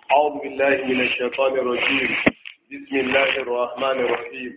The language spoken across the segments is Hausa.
أعوذ بالله من الشيطان الرجيم بسم الله الرحمن الرحيم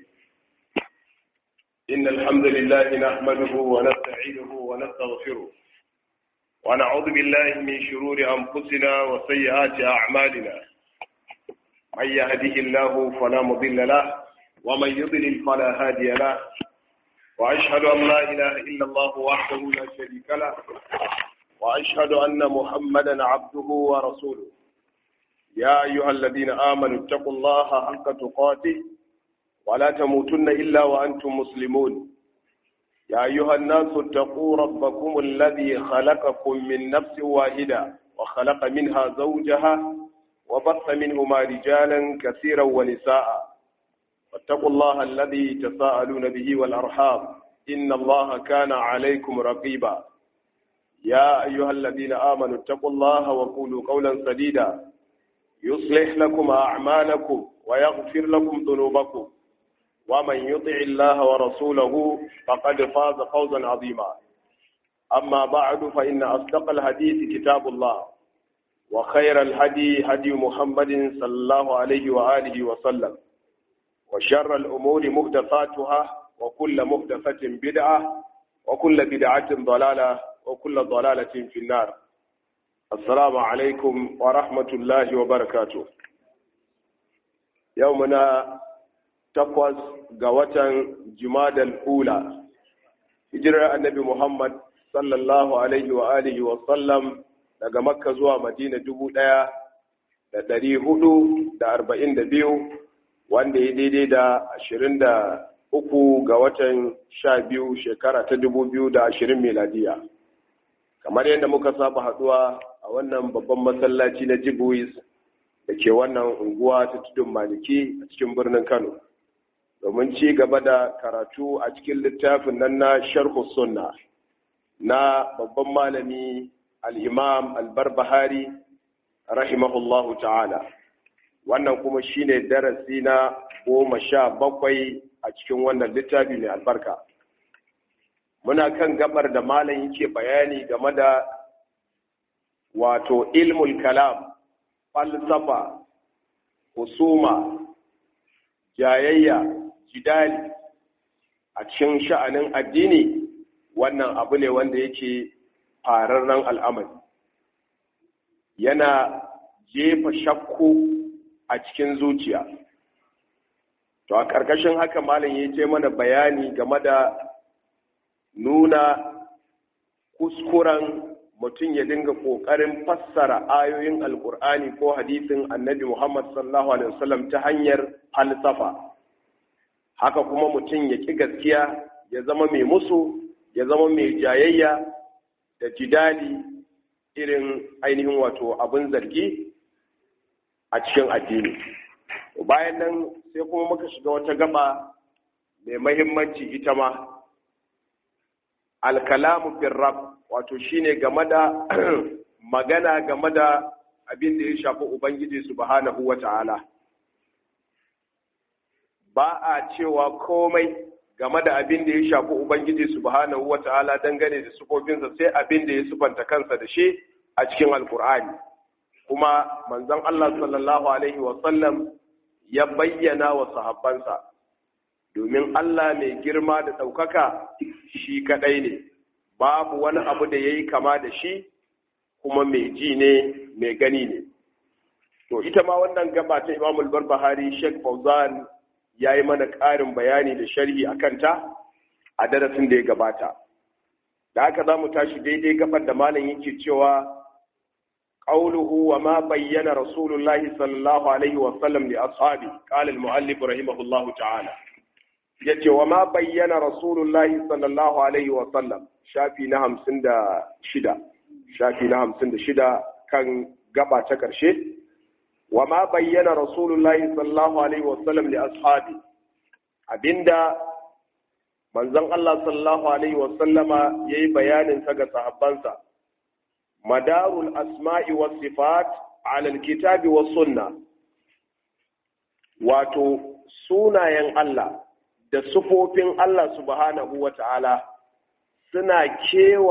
إن الحمد لله نحمده ونستعينه ونستغفره ونعوذ بالله من شرور أنفسنا وسيئات أعمالنا من يهده الله فلا مضل له ومن يضلل فلا هادي له وأشهد أن لا إله إلا الله وحده لا شريك له وأشهد أن محمدا عبده ورسوله يا أيها الذين آمنوا اتقوا الله حق تقاته ولا تموتن إلا وأنتم مسلمون يا أيها الناس اتقوا ربكم الذي خلقكم من نفس واحدة وخلق منها زوجها وبث منهما رجالا كثيرا ونساء واتقوا الله الذي تساءلون به والأرحام إن الله كان عليكم رقيبا يا أيها الذين آمنوا اتقوا الله وقولوا قولا سديدا يصلح لكم أعمالكم ويغفر لكم ذنوبكم ومن يطع الله ورسوله فقد فاز فوزا عظيما أما بعد فإن أصدق الحديث كتاب الله وخير الهدي هدي محمد صلى الله عليه وآله وسلم وشر الأمور محدثاتها وكل محدثة بدعة وكل بدعة ضلالة وكل ضلالة في النار السلام عليكم ورحمة الله وبركاته يومنا تقوز قوة جماد الأولى هجرة النبي محمد صلى الله عليه وآله وسلم daga makka zuwa madina dubu ɗaya da ɗari hudu da arba'in da biyu wanda ya daidai da ashirin da uku ga watan sha biyu shekara ta dubu biyu da ashirin miladiya kamar yadda muka saba haɗuwa a wannan babban masallaci na jibuis da ke wannan unguwa ta tudun maliki a cikin birnin kano domin ci gaba da karatu a cikin littafin nan na sharhu sunna na babban malami al'imam albarbahari rahimahullahu ta'ala wannan kuma shine darasi na goma sha bakwai a cikin wannan littafi mai albarka muna kan gabar da malam yake bayani game da wato ilmul kalam falsafa husuma jayayya jidali a cikin sha'anin addini wannan abu ne wanda yake fararren al'amari yana jefa shakku a cikin zuciya to a ƙarƙashin haka malam ya ce mana bayani game da nuna kuskuren mutum ya dinga ƙoƙarin fassara ayoyin alƙur'ani ko hadisin annabi muhammad sallallahu alaihi wasallam ta hanyar falsafa haka kuma mutum ya ƙi gaskiya ya zama mai musu ya zama mai jayayya da jidali irin ainihin wato abin zargi a cikin addini bayan nan sai kuma muka shiga wata gaba mai mahimmanci ita ma alkalamu bin rab wato shine game da magana game da abin da ya shafi ubangiji subhanahu wa ta'ala ba a cewa komai game da abin da ya shafi ubangiji subhanahu wa ta'ala dangane da sufofinsa sai abin da ya sufanta kansa da shi a cikin alkur'ani kuma manzon Allah sallallahu alaihi wa sallam ya bayyana wa sahabbansa domin Allah mai girma da ɗaukaka shi kaɗai ne babu wani abu da ya yi kama da shi kuma mai ji ne mai gani ne to ita ma wannan gaba ta imamul barbahari sheikh fauzan ya yi mana ƙarin bayani da sharhi a kanta a darasin da ya gabata da haka za mu tashi daidai gabar da malam yake cewa قوله وما بين رسول الله صلى الله عليه وسلم لأصحابه قال المؤلف رحمه الله تعالى yace wa ma bayyana rasulullahi sallallahu alaihi wa sallam shafi na hamsin da shida shafi na hamsin da shida kan gaba ta ƙarshe wa ma bayyana rasulullahi sallallahu alaihi wa sallam li ashabi abinda manzon Allah sallallahu alaihi wa sallama yayi bayanin sa ga sahabbansa madarul asma'i was sifat ala alkitabi was sunna wato sunayen Allah da sufofin Allah subhanahu wa ta'ala suna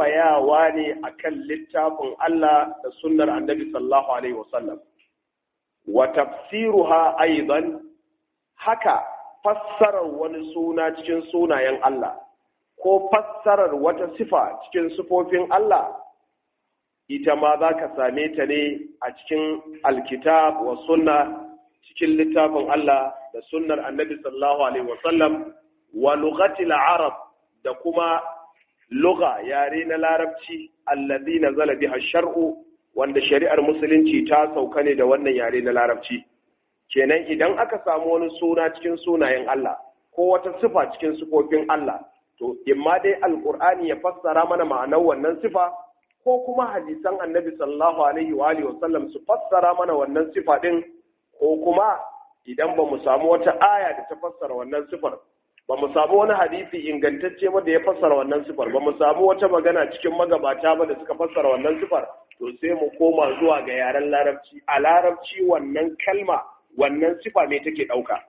kewayawa ne akan littafin Allah da sunnar annabi sallallahu alaihi wasallam wa tafsiruha aidan haka fassarar wani suna cikin sunayen Allah ko fassarar wata sifa cikin sifofin Allah ita ma za ka same ta ne a cikin alkitab wa sunna cikin littafin Allah da sunnar annabi sallallahu alaihi wasallam wa lughatil arab da kuma lugha yare na larabci allazi nazala biha shar'u wanda shari'ar musulunci ta sauka ne da wannan yare na larabci kenan idan aka samu wani suna cikin sunayen Allah ko wata sifa cikin sifofin Allah to imma dai alqur'ani ya fassara mana ma'anar wannan sifa ko kuma hadisan annabi sallallahu alaihi wa alihi wasallam su fassara mana wannan sifa din ko kuma idan ba mu samu wata aya da ta fassara wannan sifar ba mu samu wani hadisi ingantacce ba da ya fassara wannan sifar ba mu samu wata magana cikin magabata ba da suka fassara wannan sifar to sai mu koma zuwa ga yaren larabci a larabci wannan kalma wannan sifa me take ɗauka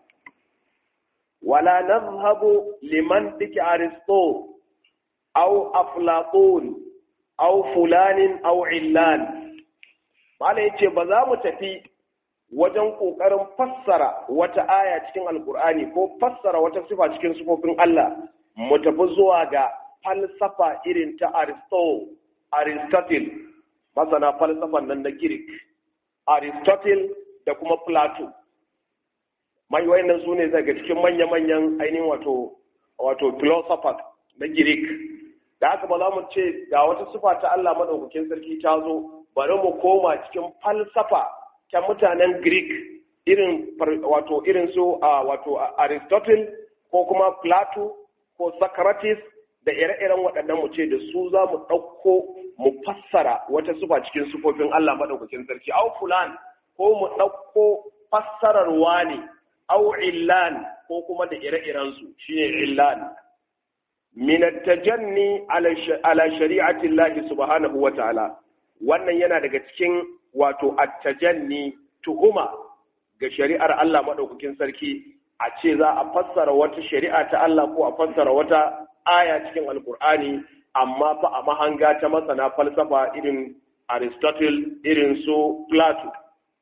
wala nazhabu liman diki aristo au aflatun au fulanin au illan mala yace ba za mu tafi wajen ƙoƙarin fassara wata aya cikin alkur'ani ko fassara wata sifa cikin sifofin Allah mu tafi zuwa ga falsafa irin ta Aristo, Aristotle, masana falsafan nan na Greek, Aristotle da kuma Plato. Mai wayannan su ne daga cikin manya-manyan ainihin wato wato philosophers na Greek. Da haka ba za mu ce ga wata sifa ta Allah madaukakin sarki ta zo, bari mu koma cikin falsafa ta mutanen Greek irin wato irin su wato Aristotle ko kuma Plato ko Socrates da ire-iren waɗannan mu ce da su za mu ɗauko mu fassara wata sufa cikin sufofin Allah maɗaukakin sarki au fulan ko mu ɗauko fassarar wani au illan ko kuma da ire-iren su shine illan min at-tajanni ala shari'ati Allah subhanahu wa ta'ala wannan yana daga cikin wato attajanni tuhuma ga shari'ar Allah maɗaukakin sarki a ce za a fassara wata shari'a ta Allah ko a fassara wata aya cikin alkur'ani amma fa a mahanga ta masana falsafa irin Aristotle irin su Plato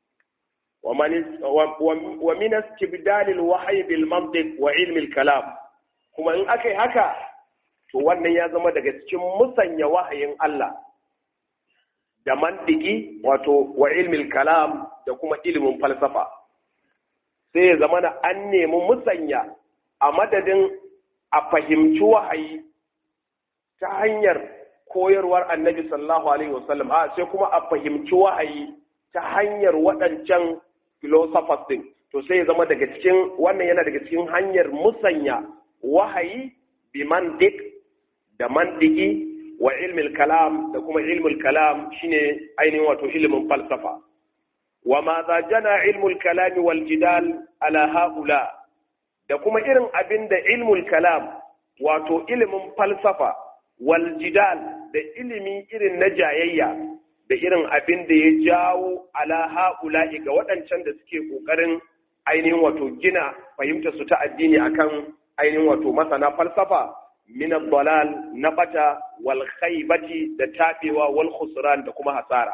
wa min istibdal al-wahyi bil mantiq wa ilm al-kalam kuma in akai haka to wannan ya zama daga cikin musanya wahayin Allah da mantiki wato wa ilmil kalam da kuma ilimin falsafa sai ya zama na an nemi musanya a madadin a fahimci wahayi ta hanyar koyarwar annabi sallallahu alaihi wasallam a sai kuma a fahimci wahayi ta hanyar waɗancan philosophers din to sai ya zama daga cikin wannan yana daga cikin hanyar musanya wahayi bi mantik da mantiki wa ilmil kalam da kuma ilmul kalam shine ainihin wato ilimin falsafa wa ma za jana ilmul kalam wal jidal ala haula da kuma irin abin da ilmul kalam wato ilimin falsafa wal jidal da ilimi irin na jayayya da irin abin da ya jawo ala haula ga waɗancan da suke ƙoƙarin ainihin wato gina fahimtar su ta addini akan ainihin wato masana falsafa min dalal na bata wal khaybati da tabewa wal khusran da kuma hasara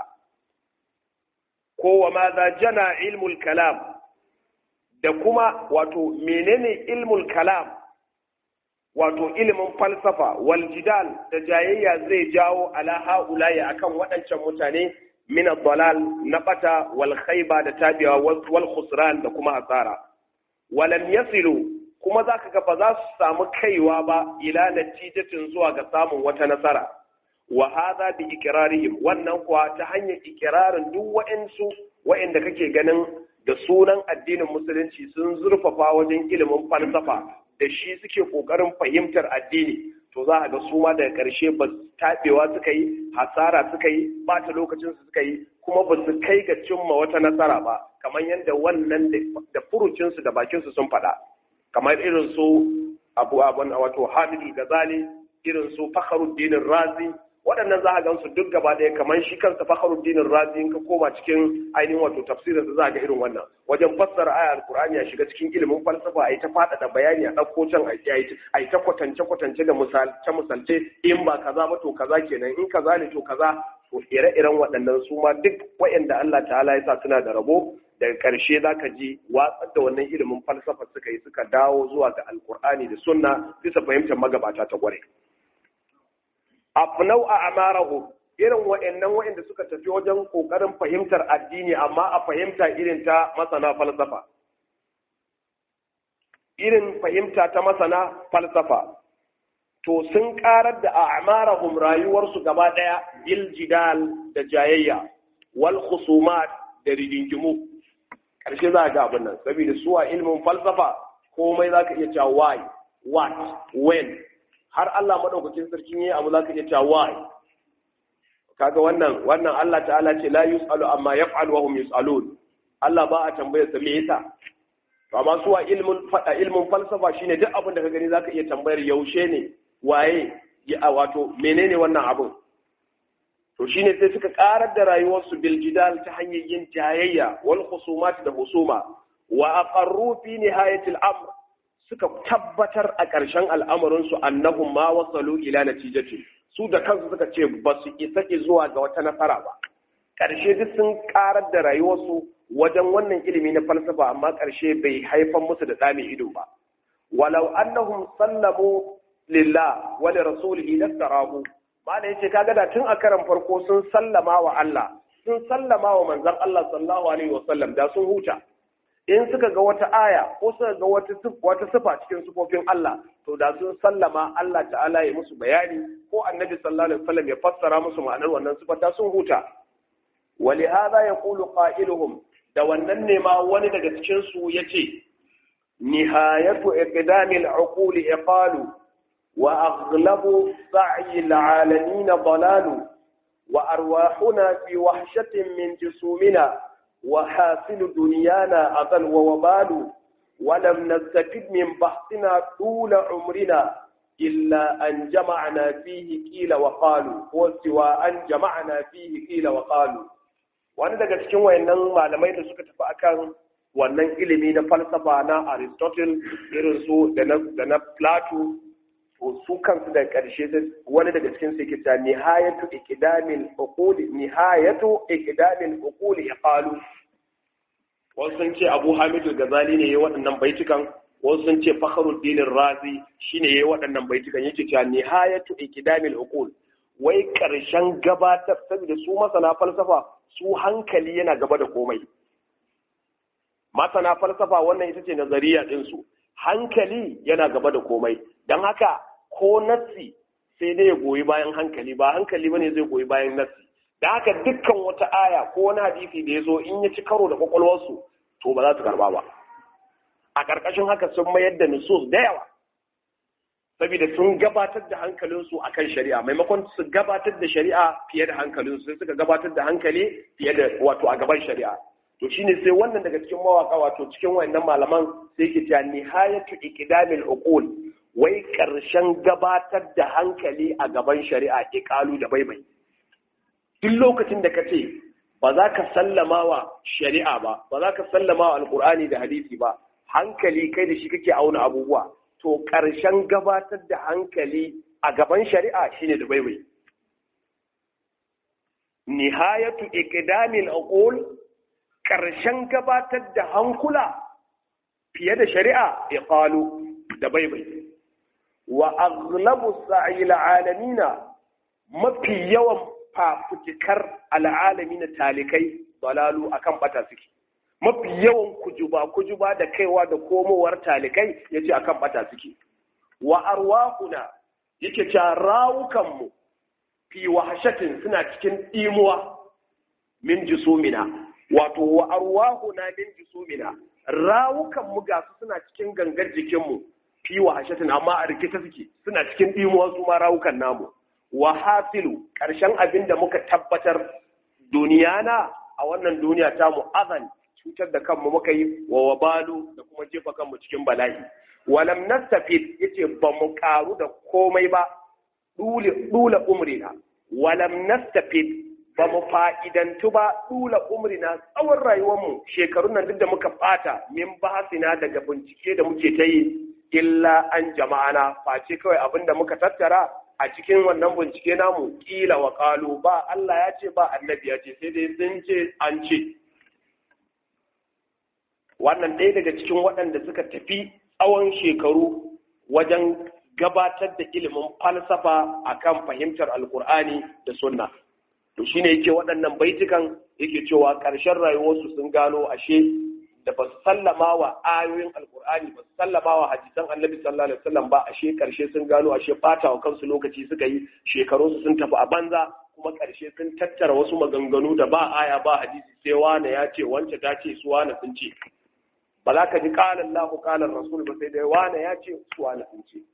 ko wa ma za jana ilmul kalam da kuma wato menene ilmul kalam wato ilimin falsafa wal jidal da jayayya zai jawo ala haulaya akan waɗancan mutane min dalal na bata wal khayba da tabewa wal khusran da kuma hasara walam yasilu kuma za ka ga ba za su samu kaiwa ba ila natijatin zuwa ga samun wata nasara wa hadha bi ikrarihim wannan kuwa ta hanyar ikirarin duk wa'ansu wa'anda kake ganin da sunan addinin musulunci sun zurfafa wajen ilimin falsafa da shi suke kokarin fahimtar addini to za a ga su ma daga ƙarshe ba taɓewa suka yi hasara suka yi ɓata lokacin su suka yi kuma ba su kai ga cimma wata nasara ba kamar yadda wannan da furucinsu da bakinsu sun faɗa kamar irin su abu abun wato hamidul gazali irin su fakhruddin razi waɗannan za a gan su duk gaba ɗaya kamar shi kansa fakhruddin razi in ka koma cikin ainihin wato tafsirin za a ga irin wannan wajen fassara aya alqur'ani ya shiga cikin ilimin falsafa a yi ta faɗaɗa bayani a ɗauko can a yi ta kwatance kwatance da misalce misalce in ba kaza ba to kaza kenan in kaza ne to kaza to ire-iren waɗannan su ma duk waɗanda Allah ta'ala ya sa suna da rabo daga ƙarshe za ka ji watsar da wannan ilimin falsafa suka yi suka dawo zuwa ga alkur'ani da sunna bisa fahimtar magabata ta gware afnau a amarahu irin wa'annan wa'anda suka tafi wajen ƙoƙarin fahimtar addini amma a fahimta irin ta masana falsafa irin fahimta ta masana falsafa to sun karar da a'marahum rayuwarsu gaba daya bil jidal da jayayya wal khusumat da rigingimu karshe za ga abin nan saboda suwa ilmin falsafa komai zaka iya cewa why what when har Allah madaukakin sarkin yayi abu zaka iya cewa why kaga wannan wannan Allah ta'ala ce la yusalu amma yaf'al wa hum yusalun Allah ba a tambayar sa me yasa to amma suwa ilmin fada ilmin falsafa shine duk abin da ka gani zaka iya tambayar yaushe ne waye ya wato menene wannan abin to shine sai suka karar da rayuwarsu bil jidal ta hanyar yin jayayya wal khusumat da husuma wa aqarru fi nihayatil amr suka tabbatar a ƙarshen al'amarin su annahum ma wasalu ila natijati su da kansu suka ce ba su isa zuwa ga wata nasara ba ƙarshe duk sun karar da rayuwarsu wajen wannan ilimi na falsafa amma ƙarshe bai haifar musu da tsami ido ba walau annahum sallamu lillah wa li rasulihi lastarahu malai yace kaga da tun a karan farko sun sallama wa Allah sun sallama wa manzon Allah sallallahu alaihi wa sallam da sun huta in suka ga wata aya ko suka ga wata wata sifa cikin sifofin Allah to da sun sallama Allah ta'ala ya musu bayani ko annabi sallallahu alaihi wasallam ya fassara musu ma'anar wannan sifa da sun huta ولهذا يقول قائلهم da wannan ne ma wani daga cikin su yace nihayatu iqdamil uquli iqalu وأغلب سعي العالمين ضلال وأرواحنا في وحشة من جسومنا وحاصل دنيانا أضل ووبال ولم نستفد من بحثنا طول عمرنا إلا أن جمعنا فيه قيل وقالوا وسوى أن جمعنا فيه قيل وقالوا wani daga cikin wayannan malamai da suka tafi akan wannan ilimi na falsafa na Aristotle irin su da na Plato su kansu da ƙarshe wani daga cikin su kita nihayatu iqdamil uquli nihayatu iqdamil uquli iqalu wasu sun ce Abu Hamid al-Ghazali ne yayi waɗannan baitukan wasu sun ce Fakhruddin Razi shine yayi waɗannan baitukan yake cewa nihayatu iqdamil uqul wai ƙarshen gabatar saboda su masana falsafa su hankali yana gaba da komai masana falsafa wannan ita ce nazariya ɗinsu hankali yana gaba da komai don haka ko nassi sai dai ya goyi bayan hankali ba hankali bane zai goyi bayan nassi da haka dukkan wata aya ko wani hadisi da ya zo in ya ci karo da kwakwalwarsu to ba za su karba ba a ƙarƙashin haka sun mayar da nusus da yawa saboda sun gabatar da hankalinsu a kan shari'a maimakon su gabatar da shari'a fiye da hankalinsu sai suka gabatar da hankali fiye da wato a gaban shari'a to shine sai wannan daga cikin mawaka wato cikin wayannan malaman sai ke cewa nihayatu iqdamil uqul wai karshen gabatar da hankali a gaban shari'a iqalu da baibai duk lokacin da kace ba za ka sallama wa shari'a ba ba za ka sallama wa alqur'ani da hadisi ba hankali kai da shi kake auna abubuwa to karshen gabatar da hankali a gaban shari'a shine da baibai nihayatu iqdamil uqul ƙarshen gabatar da hankula fiye da shari'a ya ƙalu da baibai wa aghlabu sa'il alamina mafi yawan fafutukar al'alamina talikai dalalu akan bata suke mafi yawan kujuba kujuba da kaiwa da komowar talikai yace akan bata suke wa arwahuna yake cewa rawukanmu fi wahashatin suna cikin imuwa min jisumina wato wa arwahuna min jisumina rawukan mu ga su suna cikin gangar jikin mu fi wa hashatin amma a rikita suke suna cikin dimuwa su ma rawukan namu wa hasilu karshen abin da muka tabbatar duniyana a wannan duniya ta mu azan cutar da kanmu muka yi wa wabalu da kuma jefa kanmu cikin bala'i walam nastafid yace ba mu karu da komai ba dule dula umrina walam nastafid ba mu fa'idantu ba ɗula umrina tsawon rayuwarmu shekarun nan duk da muka ɓata min bahasina daga bincike da muke ta yi illa an jama'ana face kawai abin da muka tattara a cikin wannan bincike namu ƙila wa ƙalu ba Allah ya ce ba annabi ya ce sai dai sun ce an ce wannan ɗaya daga cikin waɗanda suka tafi tsawon shekaru wajen gabatar da ilimin falsafa akan fahimtar alkur'ani da sunna to shine yake waɗannan baitukan yake cewa ƙarshen rayuwarsu sun gano ashe da ba su sallama wa ayoyin alkur'ani ba su sallama wa hadisan annabi sallallahu alaihi wasallam ba ashe ƙarshe sun gano ashe ɓata wa kansu lokaci suka yi shekarunsu sun tafi a banza kuma ƙarshe sun tattara wasu maganganu da ba aya ba hadisi sai wane ya ce wance ta ce su wane sun ce ba za ka ji ƙalan lahu ƙalan rasul ba sai dai wane ya ce su wane sun ce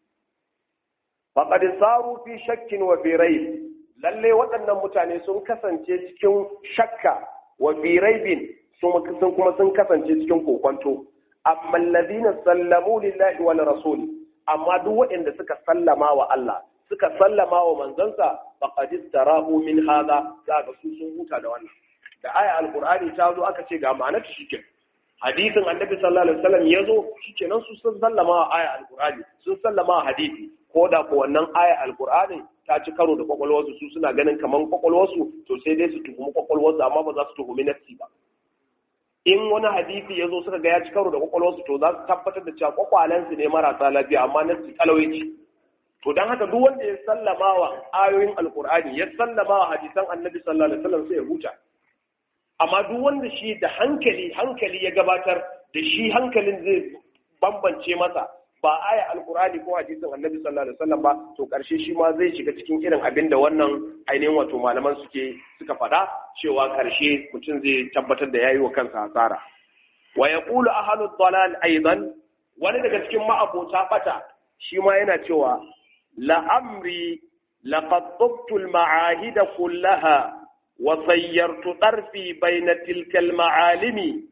faqad saru fi shakkin wa fi raib lalle waɗannan mutane sun kasance cikin shakka wa fi raibin sun kuma sun kasance cikin kokonto amma alladhina sallamu lillahi wa rasuli amma duk waɗanda suka sallama wa Allah suka sallama wa manzansa faqad istarahu min hadha kaga su sun huta da wannan da aya alqur'ani ta zo aka ce ga ma'anar shi shike hadisin annabi sallallahu alaihi wasallam ya zo shikenan su sun sallama wa aya alqur'ani sun sallama wa hadisi ko da ko wannan aya alqur'ani ta ci karo da kwakwalwarsu su suna ganin kaman kwakwalwarsu to sai dai su tuhumi kwakwalwarsu amma ba za su tuhumi nafsi ba in wani hadisi ya zo suka ga ya ci karo da kwakwalwarsu to za su tabbatar da cewa kwakwalensu ne marasa lafiya amma nafsi kalawai ce to don haka duk wanda ya sallama wa ayoyin alkur'ani ya sallama wa hadisan annabi sallallahu alaihi wasallam sai ya huta amma duk wanda shi da hankali hankali ya gabatar da shi hankalin zai bambance masa ba aya alkur'ani ko hadisin annabi sallallahu alaihi wasallam ba to karshe shi ma zai shiga cikin irin abin da wannan ainihin wato malaman suke suka faɗa cewa karshe mutum zai tabbatar da yayi wa kansa hasara wa yaqulu ahlu dhalal aidan wani daga cikin ma'abota bata shi ma yana cewa la'amri laqad tubtu al-ma'ahid kullaha wa sayyartu tarfi bayna tilka al-ma'alimi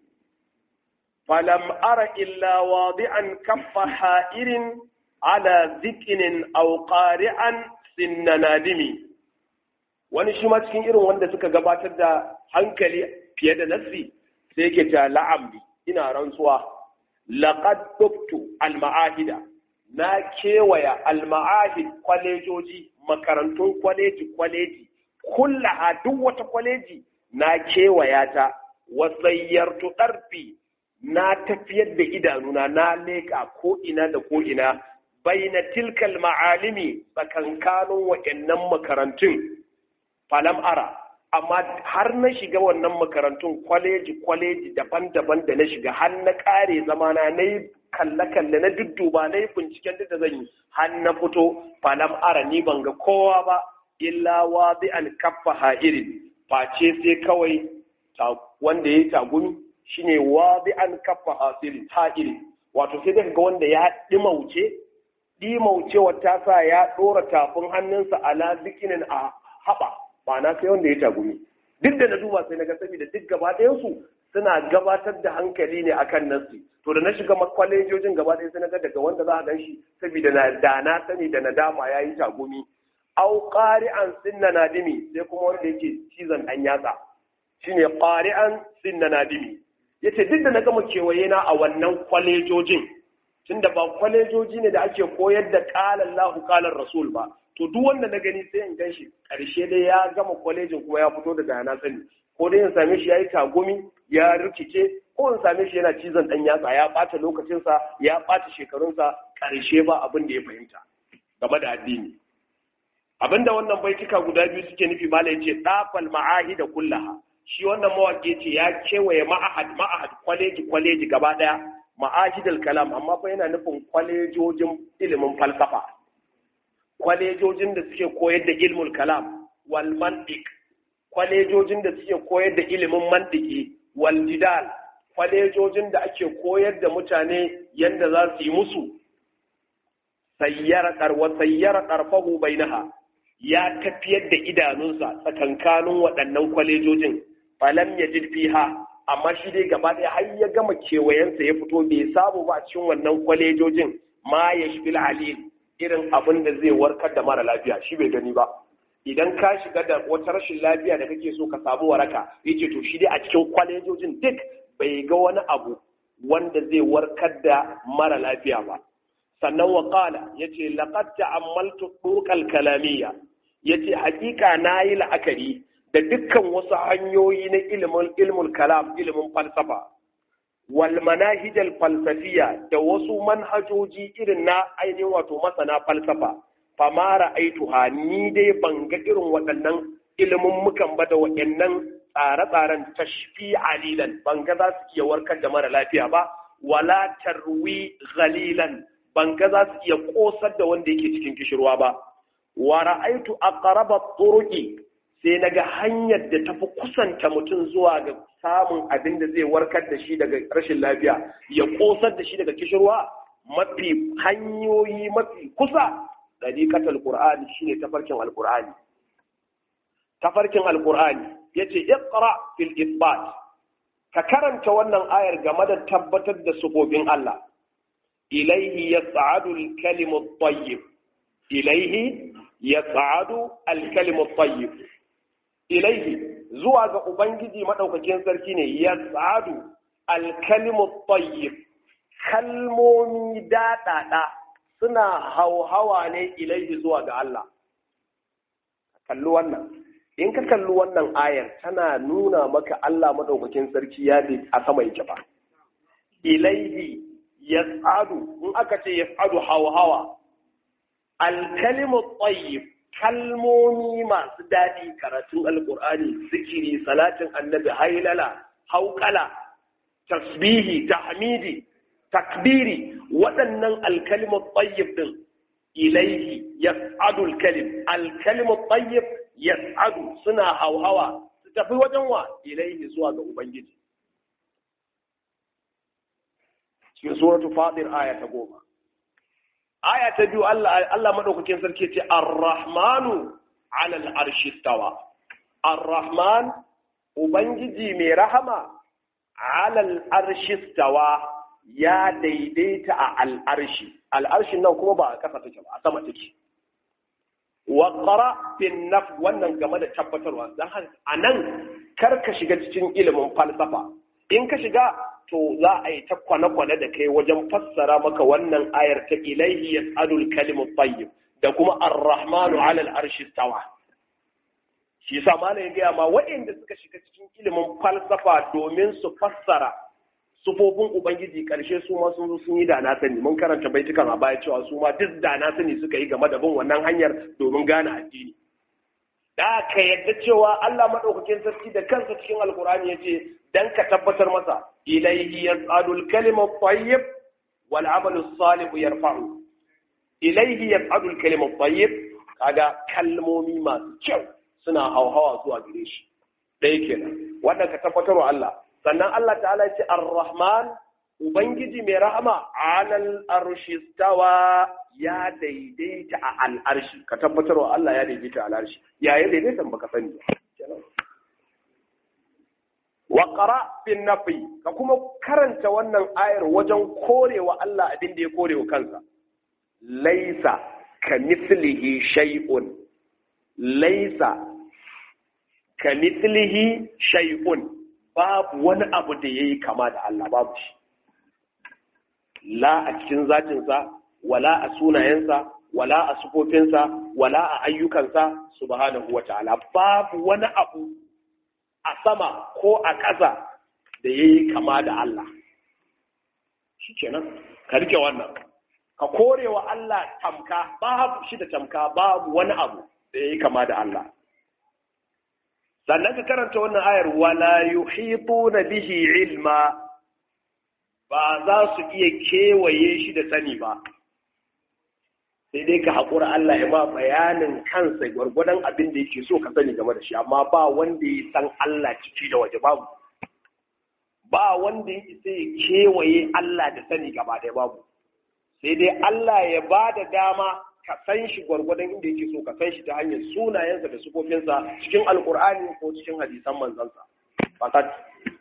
فلم أر إلا واضعا كف حائر على ذكن أو قارعا سن نادم wani shi ma cikin irin wanda suka gabatar da hankali fiye da nassi sai yake ta la'amri ina rantsuwa laqad duktu al-ma'ahida na kewaya al-ma'ahid kwalejoji makarantun kwaleji kwaleji kullaha duk wata kwaleji na kewaya ta wasayyartu darfi na tafiyar da idanuna na leƙa ko ina da ko ina baina tilkal ma'alimi tsakankanin waɗannan makarantun falam ara amma har na shiga wannan makarantun kwaleji kwaleji daban-daban da na shiga har na ƙare zamana na yi kalle-kalle na dudduba na yi binciken duk da zan yi har na fito falam ara ni ban ga kowa ba illa wa bi an kaffa ha'irin face sai kawai wanda ya yi tagumi shine wadi an kafa hasirin ha'iri wato sai daga ga wanda ya dimauce dimaucewa ta sa ya dora tafin hannunsa ala zikinin a haɓa ma'ana sai wanda ya tagumi duk da na duba sai na ga saboda duk gaba su suna gabatar da hankali ne akan nasi to da na shiga kwalejojin gaba ɗaya sai na ga daga wanda za a gan shi saboda na da na sani da nadama ya yi tagumi au qari'an sinna nadimi sai kuma wanda yake cizon ɗan yatsa shine qari'an sinna nadimi ya ce duk da na gama kewaye na a wannan kwalejojin tunda ba kwalejoji ne da ake koyar da ƙalan lahu ƙalan rasul ba to duk wanda na gani sai in gan shi ƙarshe dai ya gama kwalejin kuma ya fito daga yana sani ko dai in same shi ya yi tagumi ya rikice ko in same shi yana cizon ɗan yatsa ya ɓata lokacinsa ya ɓata shekarunsa ƙarshe ba abin da ya fahimta game da addini abin da wannan baituka guda biyu suke nufi mala ya ce ɗafal ma'ahi da kullaha shi wannan mawaƙi ce ya kewaye ma'ahad ma'ahad kwaleji kwaleji gaba ɗaya ma'ahidal kalam amma fa yana nufin kwalejojin ilimin falsafa kwalejojin da suke koyar da ilmul kalam wal mantiq kwalejojin da suke koyar da ilimin mantiki wal jidal kwalejojin da ake koyar da mutane yanda za su yi musu sayyara qarwa sayyara qarfahu bainaha ya tafiyar da idanunsa tsakankanin waɗannan kwalejojin falam ya fiha amma shi dai gaba ɗaya har ya gama kewayensa ya fito bai samu ba a cikin wannan kwalejojin ma ya shi alil irin abin da zai warkar da mara lafiya shi bai gani ba idan ka shiga da wata rashin lafiya da kake so ka samu waraka yace to shi dai a cikin kwalejojin duk bai ga wani abu wanda zai warkar da mara lafiya ba sannan wa qala yace laqad ta'ammaltu turuqal kalamiyya yace hakika nayi la'akari da dukkan wasu hanyoyi na ilimin ilmul kalam ilimin falsafa wal manahijal falsafiya da wasu manhajoji irin na ainihin wato masana falsafa famara aituha ni dai ban ga irin waɗannan ilimin mukan ba da waɗannan tsare-tsaren tashfi alilan ban ga za su iya warkar da mara lafiya ba wala tarwi ghalilan ban ga za su iya kosar da wanda yake cikin kishirwa ba wa ra'aitu aqraba turuqi sai naga hanyar da tafi kusanta mutum zuwa ga samun abin da zai warkar da shi daga rashin lafiya ya kosar da shi daga kishirwa mafi hanyoyi mafi kusa dariqatul qur'ani shine tafarkin alqur'ani tafarkin alqur'ani yace iqra fil isbat ka karanta wannan ayar game da tabbatar da sufofin Allah ilaihi yas'adu al-kalimu at-tayyib ilaihi yas'adu al-kalimu at-tayyib ilaihi zuwa ga ubangiji madaukakin sarki ne yas'adu al-kalimu at-tayyib kalmomi daɗaɗa suna hauhawa ne ilaihi zuwa ga Allah kalli wannan in ka kalli wannan ayar tana nuna maka Allah madaukakin sarki ya bi a sama yake ba ilaihi yas'adu in aka ce yas'adu hawa alkalimu tayyib kalmomi masu daɗi karatun alkur'ani zikiri salatin annabi hailala hauƙala tasbihi tahmidi takbiri waɗannan alkalimu tayyib din ilaihi yas'adu alkalim alkalimu tayyib yas'adu suna hauhawa su tafi wajen wa ilaihi zuwa ga ubangiji cikin suratu fadir aya ta goma aya ta biyu Allah Allah madaukakin sarki ce ar-rahmanu ala al-arshi stawa ar-rahman ubangiji mai rahama ala al-arshi stawa ya daidaita a al-arshi al-arshin nan kuma ba a kasa take ba a sama take wa qara bin naf wannan game da tabbatarwa dan haka anan kar ka shiga cikin ilimin falsafa in ka shiga to za a yi ta kwane-kwane da kai wajen fassara maka wannan ayar ta ilaihi yas'alul kalimu tayyib da kuma ar-rahmanu 'ala al-arshi stawa shi yasa malam ya gaya ma waɗanda suka shiga cikin ilimin falsafa domin su fassara sufofin ubangiji karshe su ma sun zo sun yi da na sani mun karanta baitukan a baya cewa su ma duk da na sani suka yi game da bin wannan hanyar domin gane addini da ka yadda cewa Allah madaukakin sarki da kansa cikin alkur'ani yace dan ka tabbatar masa ilayhi yas'adu al-kalimu at-tayyib wal 'amalu as-salih yarfa'u ilayhi yas'adu al-kalimu at-tayyib kaga kalmomi masu kyau suna hauhawa zuwa gare shi dai kenan wannan ka tabbatar wa Allah sannan Allah ta'ala ya ce ar-rahman ubangiji mai rahama 'alal arshi stawa ya daidaita a al'arshi ka tabbatar wa Allah ya daidaita a al'arshi ya ya daidaita baka sani ba wa qara bin nafi ka kuma karanta wannan ayar wajen korewa Allah abin da ya korewa kansa laisa ka mislihi shay'un laisa ka mislihi shay'un babu wani abu da yayi kama da Allah babu shi la a cikin zatinsa wala a sunayensa wala a sufofinsa wala a ayyukansa subhanahu wa ta'ala babu wani abu a sama ko a ƙasa da ya yi kama da Allah shi kenan ka rike wannan ka kore wa Allah tamka babu shi da tamka babu wani abu da ya yi kama da Allah sannan ka karanta wannan ayar wala yuhituna bihi ilma ba za su iya kewaye shi da sani ba sai dai ka haƙura Allah ya ba bayanin kansa gwargwadon abin da yake so ka sani game da shi amma ba wanda ya san Allah ciki da waje babu ba wanda ya isa ya kewaye Allah da sani gaba ɗaya babu sai dai Allah ya ba da dama ka san shi gwargwadon inda yake so ka san shi ta hanyar sunayensa da sufofinsa cikin alkur'ani ko cikin hadisan manzansa fakat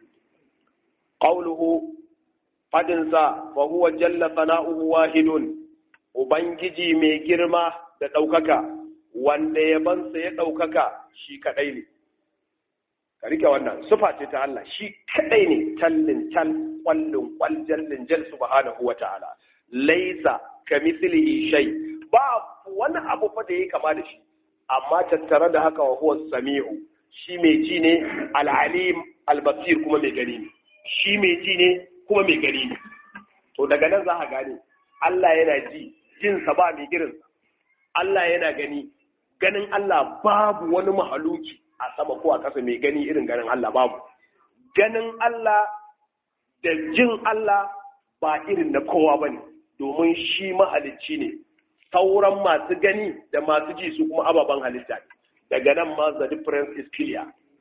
qawluhu fadinsa fa huwa jalla sana'uhu wahidun ubangiji mai girma da ɗaukaka wanda yabansa ya ɗaukaka shi kaɗai ne ka rike wannan sufa ce ta Allah shi kaɗai ne tallin tal kwallin kwal jallin jal subhanahu wa ta'ala laisa ka mislihi shay ba wani abu fa da yake kama da shi amma tattare da haka wa huwa sami'u shi mai ji ne al-alim al-basir kuma mai gani ne shi mai ji ne kuma mai gani ne to daga nan za ka gane Allah yana ji jinsa ba mai girin Allah yana gani ganin Allah babu wani mahaluki a sama ko a ƙasa mai gani irin ganin Allah babu ganin Allah da jin Allah ba irin na kowa ba ne domin shi mahalicci ne sauran masu gani da masu ji su kuma ababen halitta ne daga nan ma the difference is clear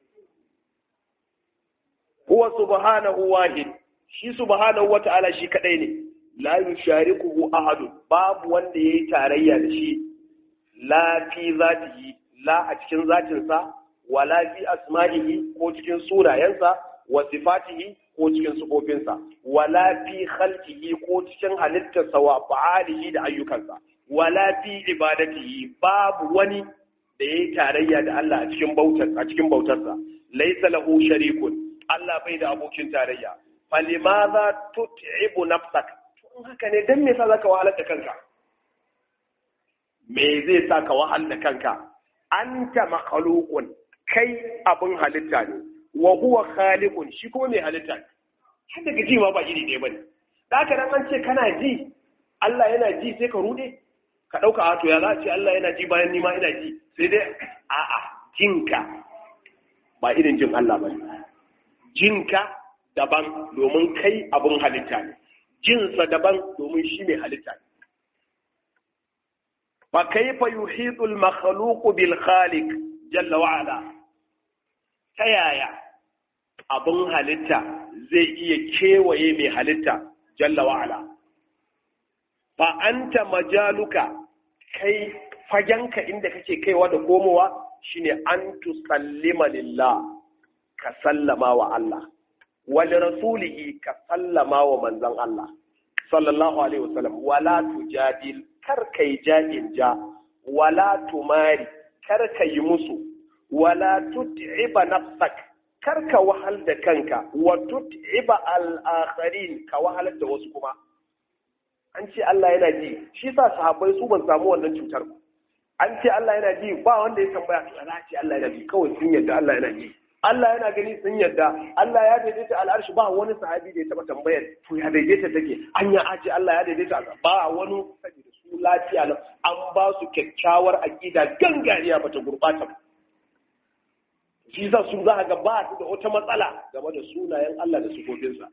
huwa subhanahu wahid shi subhanahu wata'ala shi kadai ne la yusharikuhu ahadun babu wanda yayi tarayya da shi la fi zatihi la a cikin zatinsa wala fi asma'ihi ko cikin sunayensa wa sifatihi ko cikin sufofinsa wala fi khalqihi ko cikin halittarsa wa fa'alihi da ayyukansa wala fi ibadatihi babu wani da yayi tarayya da Allah a cikin bautar a cikin bautarsa laysa lahu sharikun Allah bai da abokin tarayya falimadha tut'ibu nafsak to in haka ne dan me yasa zaka wahalar da kanka me zai sa ka wahal da kanka anta makhluqun kai abun halitta ne wa huwa khaliqun shi kuma mai halitta ne har daga ji ma ba iri ɗaya bane da haka nan an ce kana ji Allah yana ji sai ka rude ka ɗauka a to ya za a ce Allah yana ji bayan ni ma ina ji sai dai a'a jinka ba irin jin Allah ba jinka daban domin kai abun halitta ne jinsa daban domin shi mai halitta ne fa kaifa yuhitul makhluqu bil khaliq jalla wa ala ta yaya abun halitta zai iya kewaye mai halitta jalla wa ala fa anta majaluka kai fagenka inda kake kaiwa da komowa shine an tusallima lillah ka sallama wa Allah wal rasulihi ka sallama wa manzon Allah sallallahu alaihi wasallam wala tujadil kar kai ja'in ja wala tumari kar ka yi musu wala tut'iba nafsak kar ka wahal da kanka wa tut'iba al-akharin ka wahal da wasu kuma an ce Allah yana ji shi sa sahabbai su ban samu wannan cutar ba an ce Allah yana ji ba wanda ya tambaya to ana ce Allah yana ji kawai sun yadda Allah yana ji Allah yana gani sun yadda Allah ya daidaita al'arshi ba wani sahabi da ya taba tambayar to ya daidaita take an ya ace Allah ya daidaita ba wani saboda su lafiya nan an ba su kyakkyawar aqida gangariya bata gurbata ba shi sa su za ga ba su da wata matsala game da sunayen Allah da sifofinsa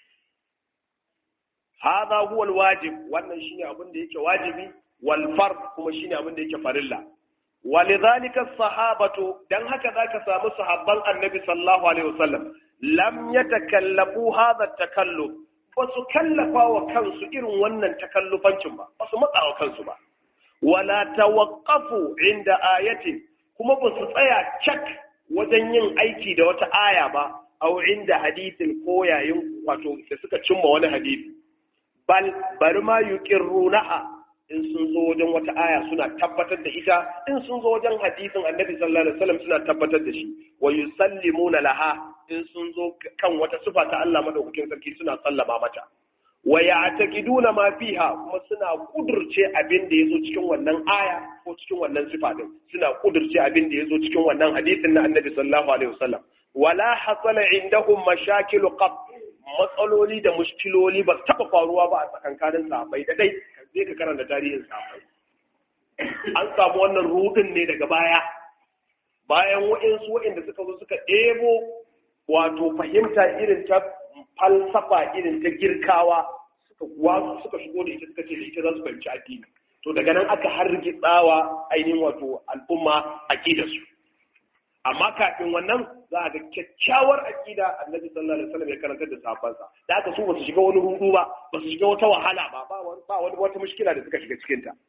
hadha huwa alwajib wannan shine abin da yake wajibi wal fard kuma shine abin da yake farilla walidhalika sahabatu dan haka zaka samu sahabban annabi sallallahu alaihi wasallam lam yatakallafu hadha takalluf ba su kallafa wa kansu irin wannan takallufancin ba ba su matsa wa kansu ba wala tawaqqafu inda ayatin kuma ba su tsaya cak wajen yin aiki da wata aya ba aw inda hadithin ko yayin wato da suka cimma wani hadisi bal bari ma yuqirrunaha in sun zo wajen wata aya suna tabbatar da ita in sun zo wajen hadisin annabi sallallahu alaihi wasallam suna tabbatar da shi wa yusallimuna laha in sun zo kan wata sifa ta Allah madaukakin sarki suna sallama mata wa ya'taqiduna ma fiha kuma suna kudurce abin da yazo cikin wannan aya ko cikin wannan sifa din suna kudurce abin da yazo cikin wannan hadisin na annabi sallallahu alaihi wasallam wala hasala indahum mashakilu qab matsaloli da mushkiloli ba su taɓa faruwa ba a tsakankanin sahabbai da dai zai ka karanta tarihin sahabbai an samu wannan rudin ne daga baya bayan wa'insu wa'inda suka zo suka ɗebo wato fahimta irin ta falsafa irin ta girkawa suka wasu suka shigo da ita suka ce da ita za su fahimci addini to daga nan aka hargitsawa ainihin wato al'umma aƙidarsu amma kafin wannan za a ga kyakkyawar aƙida annabi sallallahu alaihi wasallam ya karantar da sahabbansa da aka su ba su shiga wani rudu ba ba su shiga wata wahala ba ba wani ba wani wata mushkila da suka shiga cikin ta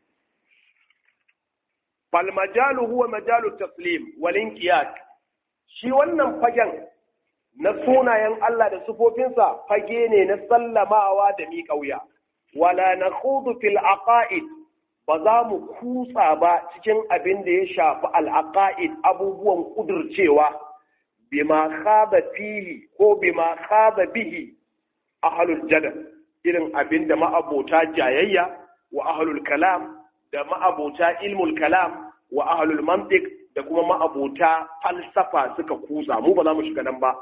fal majalu huwa majalu taslim wal inqiyad shi wannan fagen na sunayen Allah da sufofinsa fage ne na sallamawa da miƙa wuya wala nakhudu fil aqaid ba za mu kutsa ba cikin abin da ya shafi al'aƙa'id abubuwan ƙudurcewa bima khaba fihi ko bima khaba bihi ahlul jadal irin abin da ma'abota jayayya wa ahlul kalam da ma'abota ilmul kalam wa ahlul mantiq da kuma ma'abota falsafa suka kutsa mu ba za mu shiga nan ba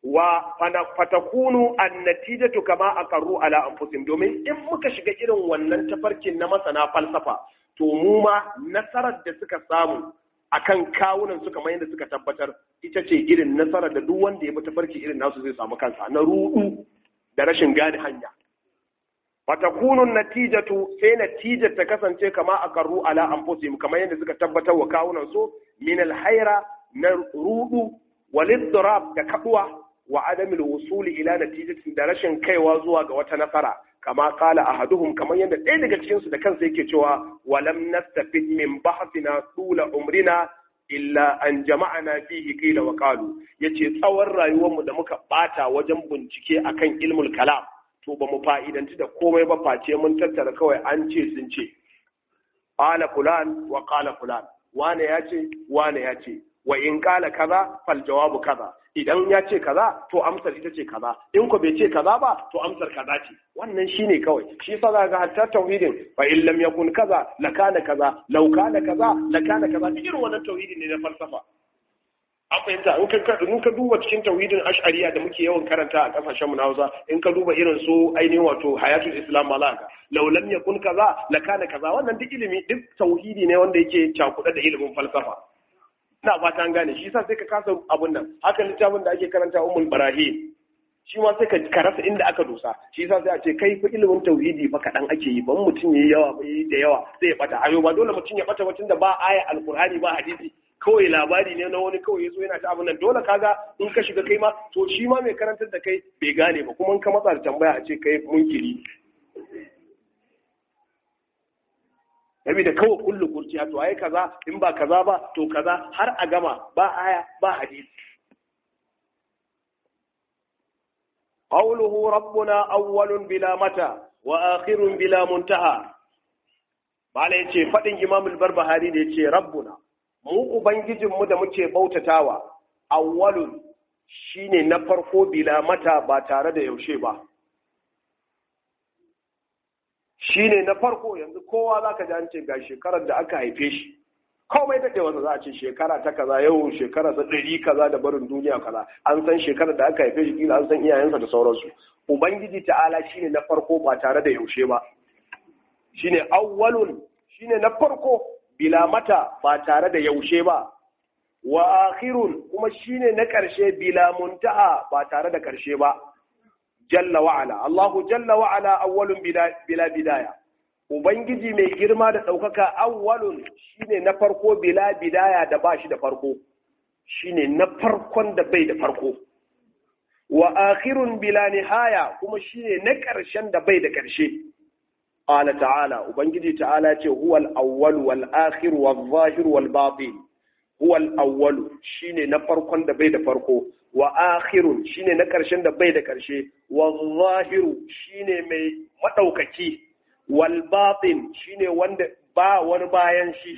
wa fatakunu annatijatu kama aqarru ala anfusihim domin in muka shiga irin wannan tafarkin na masana falsafa to mu ma nasarar da suka samu akan kawunan su kamar yadda suka tabbatar ita ce irin nasarar da duk wanda ya bi tafarki irin nasu zai samu kansa na rudu da rashin gane hanya fatakunu natijatu sai natijar ta kasance kama aqarru ala anfusihim kamar yadda suka tabbatar wa kawunan su min alhaira na rudu wal da kaduwa wa adamil wusuli ila natijatin da rashin kaiwa zuwa ga wata nasara kama kala ahaduhum kamar yadda ɗaya daga cikin su da kansa yake cewa walam nastafid min bahthina tula umrina illa an jama'ana fihi qila wa qalu yace tsawon rayuwar mu da muka bata wajen bincike akan ilmul kalam to ba mu fa'idanci da komai ba face mun tattara kawai an ce sun ce qala fulan wa qala fulan wane ya ce wane ya ce wa in kala kaza fal jawabu kaza idan ya ce kaza to amsar ita ce kaza in ko bai ce kaza ba to amsar kaza ce wannan shine kawai shi yasa zaka ga hatta tauhidin fa in lam yakun kaza la kana kaza law kana kaza la kana kaza irin wannan tauhidin ne na falsafa an fahimta in ka in ka duba cikin tauhidin ash'ariya da muke yawan karanta a kasashen mu na Hausa in ka duba irin su ainihin wato hayatul islam malaka law lam yakun kaza la kana kaza wannan duk ilimi duk tauhidi ne wanda yake cakuɗa da ilimin falsafa ina fata an gane shi yasa sai ka kasa abun nan haka littafin da ake karanta ummul barahim shi ma sai ka rasa inda aka dosa shi yasa sai a ce kai fa ilimin tauhidi fa kaɗan ake yi ban mutum yayi yawa ba yayi da yawa sai ya bata ayo ba dole mutum ya bata wacin da ba aya alqur'ani ba hadisi kawai labari ne na wani kawai yazo yana ta abun nan dole kaga in ka shiga kai ma to shi ma mai karantar da kai bai gane ba kuma in ka matsa da tambaya a ce kai munkiri Yabi da kawai kullu kurciya to ai kaza in ba kaza ba to kaza har a gama ba aya ba hadisi qawluhu rabbuna awwalun bila mata wa akhirun bila muntaha bala yace fadin imam al-barbahari da yace rabbuna mu ubangijin mu da muke bautatawa awwalun shine na farko bila mata ba tare da yaushe ba shine na farko yanzu kowa zaka ji an ce ga shekarar da aka haife shi komai da wanda za a ce shekara ta kaza yau shekara ta ɗari kaza da barin duniya kaza an san shekarar da aka haife shi kila an san iyayensa da sauransu ubangiji ta'ala shine na farko ba tare da yaushe ba shine awwalun shine na farko bila mata ba tare da yaushe ba wa akhirun kuma shine na ƙarshe bila muntaha ba tare da ƙarshe ba jalla wa'ala Allahu jalla wa'ala awwalun bila bidaya ubangiji mai girma da ɗaukaka awwalun shine na farko bila bidaya da ba shi da farko shine na farkon da bai da farko wa akhirun bila nihaya kuma shine na ƙarshen da bai da ƙarshe qala ta'ala ubangiji ta'ala ce huwal awwal wal akhir wal zahir wal batin huwal awwal shine na farkon da bai da farko wa akhirun shine na ƙarshen da bai da ƙarshe wal zahiru shine mai madaukaki wal batin shine wanda ba wani bayan shi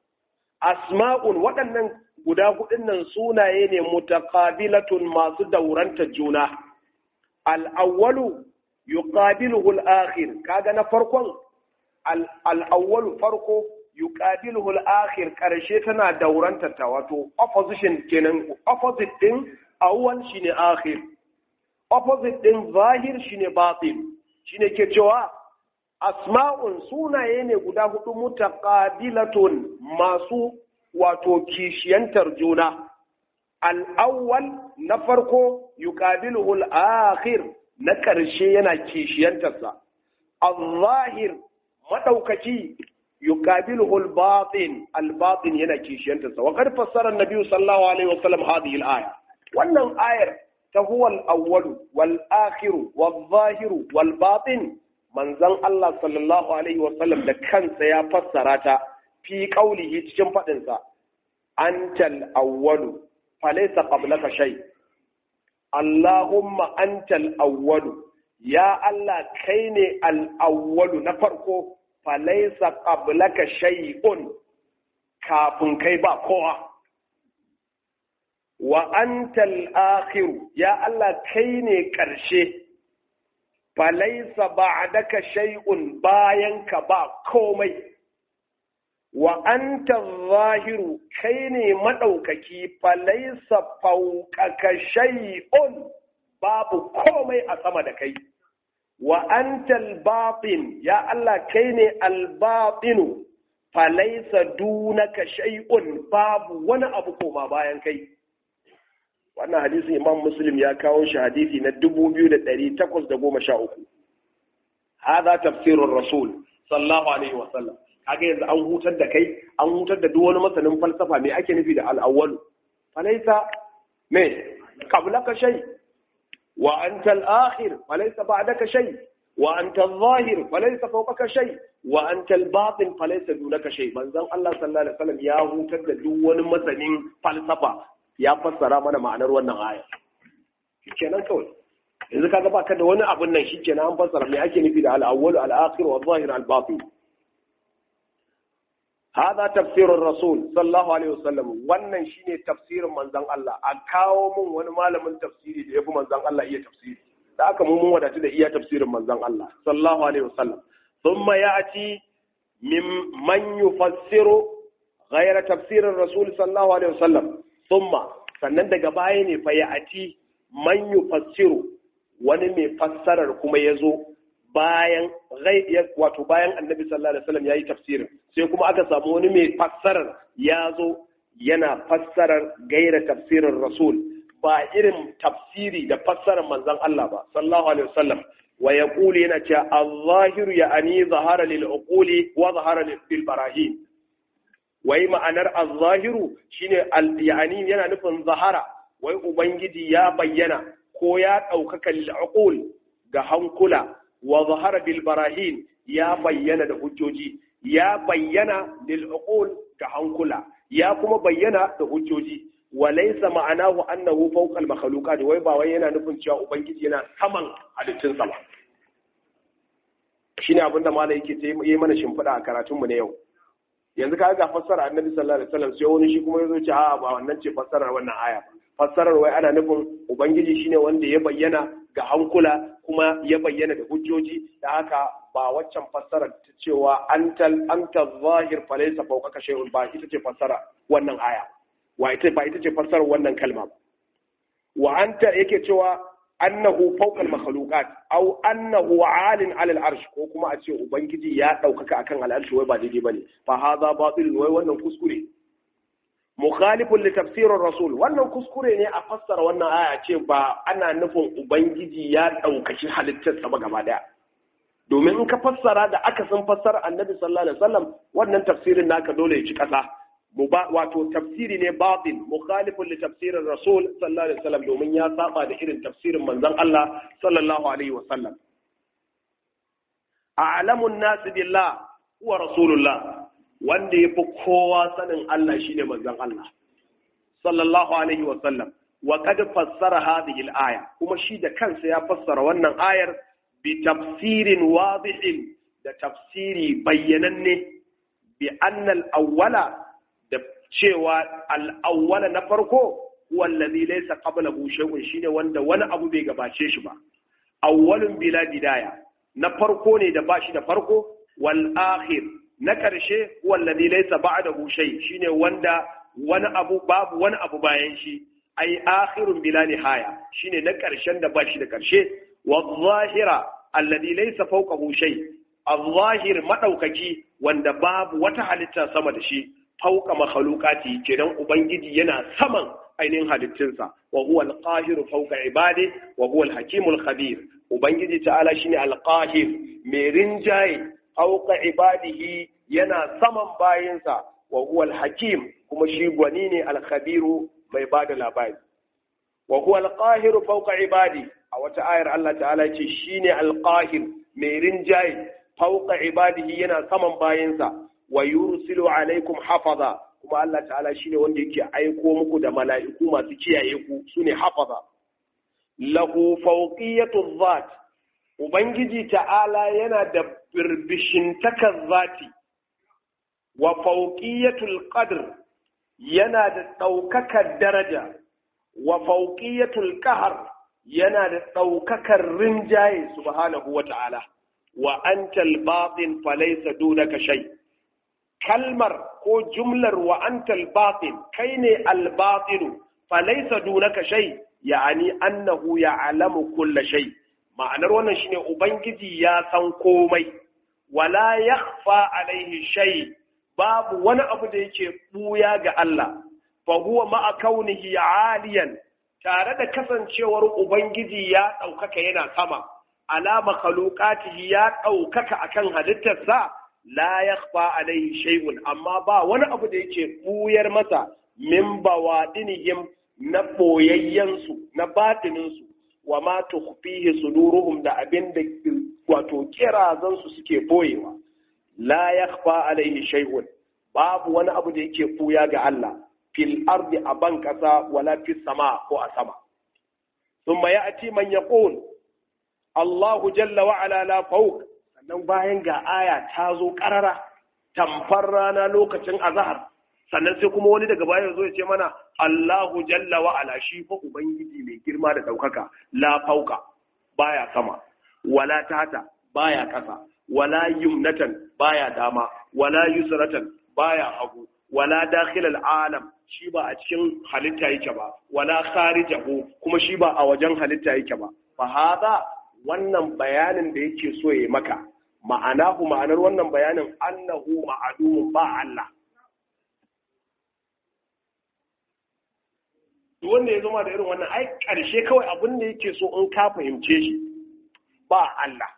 asma'un waɗannan guda hudun nan sunaye ne mutaqabilatun masu dauranta juna al-awwalu yuqabiluhu al-akhir kaga na farkon al-awwalu farko yuqabiluhu al-akhir karshe tana dauranta ta wato opposition kenan opposite din awwal shine akhir opposite din zahir shine batin shine ke cewa asma'un sunaye ne guda hudu mutaqabilatun masu wato kishiyantar juna al-awwal na farko yuqabiluhu al-akhir na ƙarshe yana kishiyantarsa al-zahir madaukaki yuqabiluhu al-batin al-batin yana kishiyantarsa wa qad fassara an-nabi sallallahu alaihi wasallam hadhihi al-aya wannan ayar ta huwa al-awwal wal-akhir wal-zahir wal-batin manzon Allah sallallahu alaihi wasallam da kansa ya fassara ta fi qaulihi cikin fadin sa antal awwalu falaysa qablaka shay Allahumma antal awwalu ya Allah kai ne al awwalu na farko falaysa qablaka shay'un kafin kai ba kowa wa antal akhiru ya Allah kai ne ƙarshe falaisa ba'daka shay'un bayan ka ba komai wa anta zahiru kai ne maɗaukaki falaisa fauƙaka shay'un babu komai a sama da kai wa anta al-batin ya Allah kai ne al-batinu falaisa dunaka shay'un babu wani abu koma bayan kai wannan hadisin imam muslim ya kawo shi hadisi na 2813 hada tafsirur rasul sallallahu alaihi wasallam kaga yanzu an hutar da kai an hutar da duk wani masanin falsafa me ake nufi da al-awwal falaisa me qablaka shay wa anta al-akhir falaisa ba'daka shay wa anta al-zahir falaisa fawqaka shay wa anta al-batin falaisa dunaka shay manzon Allah sallallahu alaihi wasallam ya hutar da duk wani masanin falsafa ya fassara mana ma'anar wannan aya shikenan kawai yanzu kaga baka da wani abun nan shikenan an fassara me ake nufi da al-awwal al-akhir wa al-zahir al-batin hada tafsirur rasul sallallahu alaihi wasallam wannan shine tafsirin manzon Allah a kawo mun wani malamin tafsiri da yafi manzon Allah iya tafsiri da aka mu mun wadatu da iya tafsirin manzon Allah sallallahu alaihi wasallam thumma ya'ti min man yufassiru ghayra tafsirin rasul sallallahu alaihi wasallam thumma sannan daga baya ne fa ya'ti man yufassiru wani mai fassarar kuma yazo bayan wato bayan annabi sallallahu alaihi wasallam yayi tafsirin sai kuma aka samu wani mai fassarar ya zo yana fassarar gaira tafsirin rasul ba irin tafsiri da fassarar manzon Allah ba sallallahu alaihi wasallam wa yaqulu yana cewa al-zahiru ya'ani zahara lil uquli wa zahara lil barahin wai ma'anar al-zahiru shine al-ya'ani yana nufin zahara wai ubangiji ya bayyana ko ya ɗaukaka lil uqul ga hankula wa zahara bil barahin ya bayyana da hujjoji ya bayyana lil uqul ga hankula ya kuma bayyana da hujjoji wa laysa ma'anahu annahu fawqa al makhluqat wai ba wai yana nufin cewa ubangiji yana saman halittun sama shine abin da malai yake ta yi mana shimfiɗa a karatunmu na yau yanzu ka ga fassara annabi sallallahu alaihi wasallam sai wani shi kuma yazo ce a ba wannan ce fassarar wannan aya ba fassarar wai ana nufin ubangiji shine wanda ya bayyana ga hankula kuma ya bayyana da hujjoji da haka ba waccan fassarar ta cewa antal anta zahir falaysa fawqaka shay'un ba ita ce fassara wannan aya wa ita ba ita ce fassarar wannan kalma ba wa anta yake cewa annahu fawqa al-makhluqat aw annahu 'alin 'ala al-arsh ko kuma a ce ubangiji ya daukaka akan al-arsh wai ba daidai bane fa hadha batil wai wannan kuskure mukhalifun li tafsirin rasul wannan kuskure ne a fassara wannan aya ce ba ana nufin ubangiji ya ɗaukaci halittarsa ba gaba daya domin in ka fassara da aka san fassara annabi sallallahu alaihi wasallam wannan tafsirin naka dole ya ci ƙasa wato tafsiri ne batin mukhalifun li tafsirin rasul sallallahu alaihi wasallam domin ya saba da irin tafsirin manzon Allah sallallahu alaihi wasallam a'lamun nas billah huwa rasulullah wanda ya fi kowa sanin Allah shine manzon Allah sallallahu alaihi wa sallam wa qad fassara hadhihi al-aya kuma shi da kansa ya fassara wannan ayar bi tafsirin wadihin da tafsiri bayyananne bi anna al-awwala da cewa al-awwala na farko huwa alladhi laysa qablahu shay'un shine wanda wani abu bai gabace shi ba awwalun bila bidaya na farko ne da bashi da farko wal akhir na ƙarshe wallazi laysa ba'dahu shay shine wanda wani abu babu wani abu bayan shi ai akhirun bila nihaya shine na ƙarshen da bashi da ƙarshe wa zahira alladhi laysa fawqahu shay al-zahir madaukaki wanda babu wata halitta sama da shi fauka makhluqati kenan ubangiji yana saman ainihin halittunsa wa huwa al-qahiru fawqa ibadi wa huwa al-hakimul khabir ubangiji ta'ala shine al-qahir mai rinjaye fauka ibadihi yana saman bayinsa wa huwa al-hakim kuma shi gwani ne al-khabiru mai bada labari wa huwa al-qahiru fawqa ibadi a wata ayar Allah ta'ala ce shine al-qahir mai rinjaye fauka ibadihi yana saman bayinsa wa yursilu alaikum hafaza kuma Allah ta'ala shine wanda yake aiko muku da mala'iku masu kiyaye ku sune hafaza lahu fawqiyatu dhat ubangiji ta'ala yana da birbishin takar zati wa fawqiyatul qadr yana da ɗaukakar daraja wa fawqiyatul qahr yana da ɗaukakar rinjaye subhanahu wa ta'ala wa antal batin falaysa dunaka shay kalmar ko jumlar wa antal batin kai ne albatilu falaisa dunaka shay ya'ani annahu ya'lamu kulla shay ma'anar wannan shine ubangiji ya san komai wala yakhfa alaihi shay babu wani abu da yake buya ga Allah fa huwa ma'a kaunihi aliyan tare da kasancewar ubangiji ya ɗaukaka yana sama ala makhluqatihi ya ɗaukaka akan halittarsa la yakhfa alaihi shay'un amma ba wani abu da yake buyar masa min bawadinihim na boyayyansu na batininsu wa ma tukhfihi suduruhum da abin da wato kirazan su suke boyewa la yakhfa alaihi shay'un babu wani abu da yake buya ga Allah fil ardi a ban kasa wala fis sama ko a sama thumma ya'ti man yaqul Allahu jalla wa ala la fawq sannan bayan ga aya ta zo karara tamfar rana lokacin azhar sannan sai kuma wani daga baya zo ya ce mana Allahu jalla wa ala shi fa ubangiji mai girma da daukaka la fauka baya sama wala tata baya kasa wala yumnatan baya dama wala yusratan baya hagu wala dakhilal alam shi ba a cikin halitta yake ba wala kharijahu kuma shi ba a wajen halitta yake ba fa hada wannan bayanin da yake so ya maka ma'anahu ma'anar wannan bayanin annahu ma'adumun ba Allah duk wanda ya zama da irin wannan ai ƙarshe kawai abin da yake so in ka fahimce shi ba Allah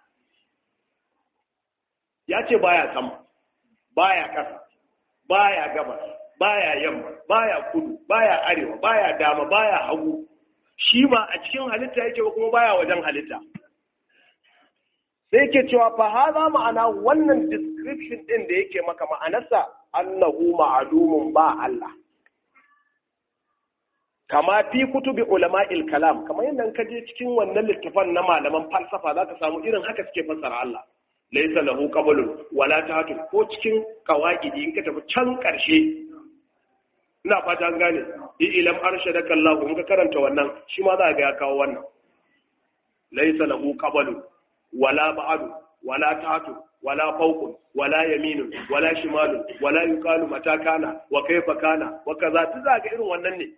ya ce baya sama baya ƙasa baya gabas baya yamma baya kudu baya arewa baya dama baya hagu shi ba a cikin halitta yake ba kuma baya wajen halitta sai ke cewa fa haza ma'ana wannan description din da yake maka ma'anarsa annahu ma'alumun ba Allah kama fi kutubi ulama'il kalam kamar yadda ka je cikin wannan littafan na malaman falsafa zaka samu irin haka suke fassara Allah laysa lahu qablun wala tahtu ko cikin qawaidi in ka tafi can karshe ina fata an gane ilam arshadaka Allah in ka karanta wannan shi ma za ga ya kawo wannan laysa lahu qablun wala ba'adu wala tatu wala fawqun wala yaminun wala shimalun wala yuqalu mata kana wa kaifa kana wa kaza ta za ga irin wannan ne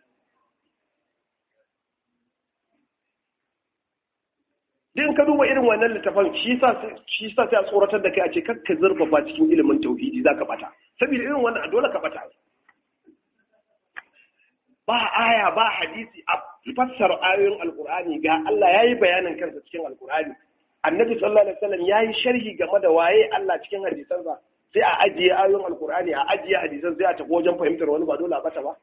din ka duba irin wannan littafin shi sa shi sa sai a tsoratar da kai a ce kakka zurfafa cikin ilimin tauhidi zaka bata saboda irin wannan dole ka bata ba aya ba hadisi a fassara ayoyin alkur'ani ga Allah yayi bayanin kansa cikin alkur'ani annabi sallallahu alaihi wasallam yayi sharhi game da waye Allah cikin hadisansa sai a ajiye ayoyin alkur'ani a ajiye hadisan sai a tafi wajen fahimtar wani ba dole a bata ba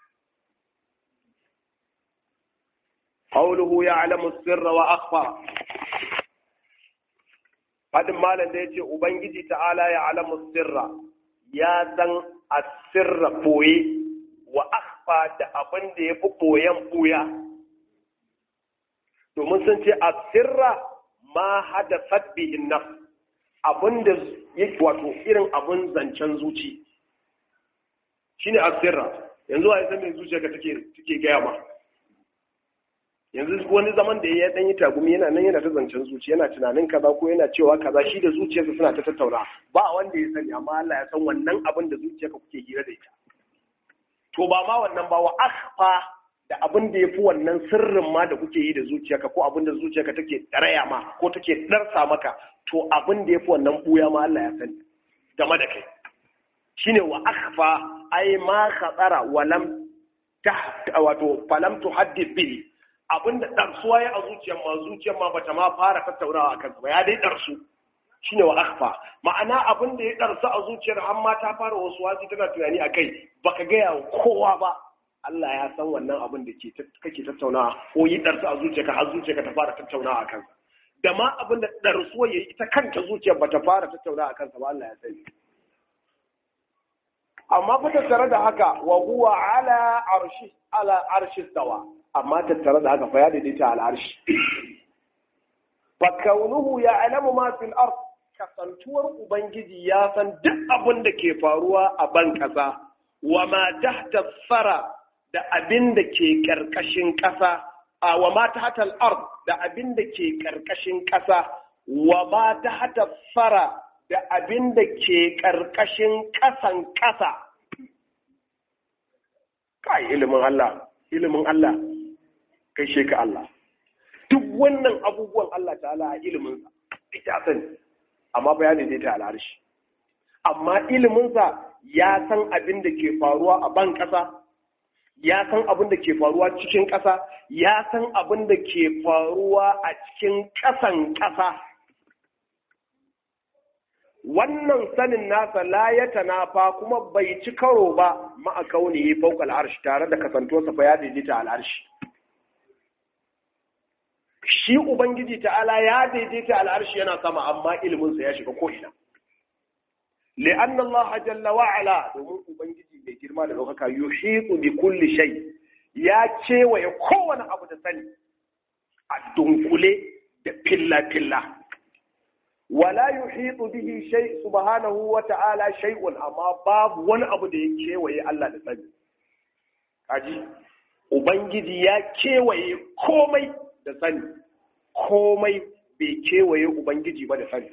qawluhu ya'lamu sirra wa akhfa fadin malam da yace ubangiji ta'ala ya'lamu sirra ya san asirra boye wa akhfa da abin da yafi boyen buya domin sun ce asirra ma hadasat bihin nafs abinda yake wato irin abin zancen zuci shine asirra yanzu a san me zuciyarka take take gaya ma yanzu wani zaman da ya dan yi tagumi yana nan yana ta zancen zuci yana tunanin kaza ko yana cewa kaza shi da zuciyarsa suna ta tattauna ba wanda ya sani amma Allah ya san wannan abin da zuciyarka kuke hira da ita to ba ma wannan ba wa akhfa da abin da ya fi wannan sirrin ma da kuke yi da zuciyarka ko abin da zuciyarka take raya ma ko take darsa maka to abin da ya fi wannan buya ma Allah ya sani game da kai shine wa akhfa ai ma khatara wa lam wato falam tuhaddith bihi abin da darsuwa ya a zuciyar ma zuciyar ma bata ma fara tattaunawa akan ba ya dai darsu shine wa akhfa ma'ana abin da ya darsu a zuciyar har ma ta fara wasu wasi tana tunani akai baka gaya wa kowa ba Allah ya san wannan abin da ke kake tattaunawa ko yi ɗarsu a zuciyarka har zuciyarka ta fara tattaunawa a kansa da ma abin da ɗarsuwa ya yi ita kanta zuciyar ba ta fara tattaunawa a kansa ba Allah ya sani amma fa tattare da haka wa huwa ala arshi ala arshi stawa amma tattare da haka fa ya daidaita al arshi fa kaunuhu ya'lamu ma fil ard kasantuwar ubangiji ya san duk abin da ke faruwa a ban kasa wa ma tahta fara da abin da ke ƙarƙashin ƙasa, a wa ma ta hatal ard da abin da ke ƙarƙashin ƙasa, wa ma ta hata fara da abin da ke ƙarƙashin ƙasan ƙasa kai ilimin Allah ilimin Allah kai sheka Allah duk wannan abubuwan Allah ta'ala a iliminsa ita sani amma bayani zai ta al'arshi amma iliminsa ya san abin da ke faruwa a ban ƙasa ya san abin da ke faruwa cikin ƙasa ya san abin da ke faruwa a cikin ƙasan ƙasa wannan sanin nasa la ya tanafa kuma bai ci karo ba ma'a kauni fauka al'arshi tare da kasantuwarsa fa ya daidaita al'arshi shi ubangiji ta'ala ya daidaita al'arshi yana sama amma iliminsa ya shiga ko'ina li'anna Allah jalla wa ala domin ubangiji mai girma da ɗaukaka yuhitu bi kulli shay ya kewaye kowane abu da sani a dunkule da filla filla wala yuhitu bihi shay subhanahu wa ta'ala shay'un amma babu wani abu da ya kewaye Allah da sani kaji ubangiji ya kewaye komai da sani komai bai kewaye ubangiji ba da sani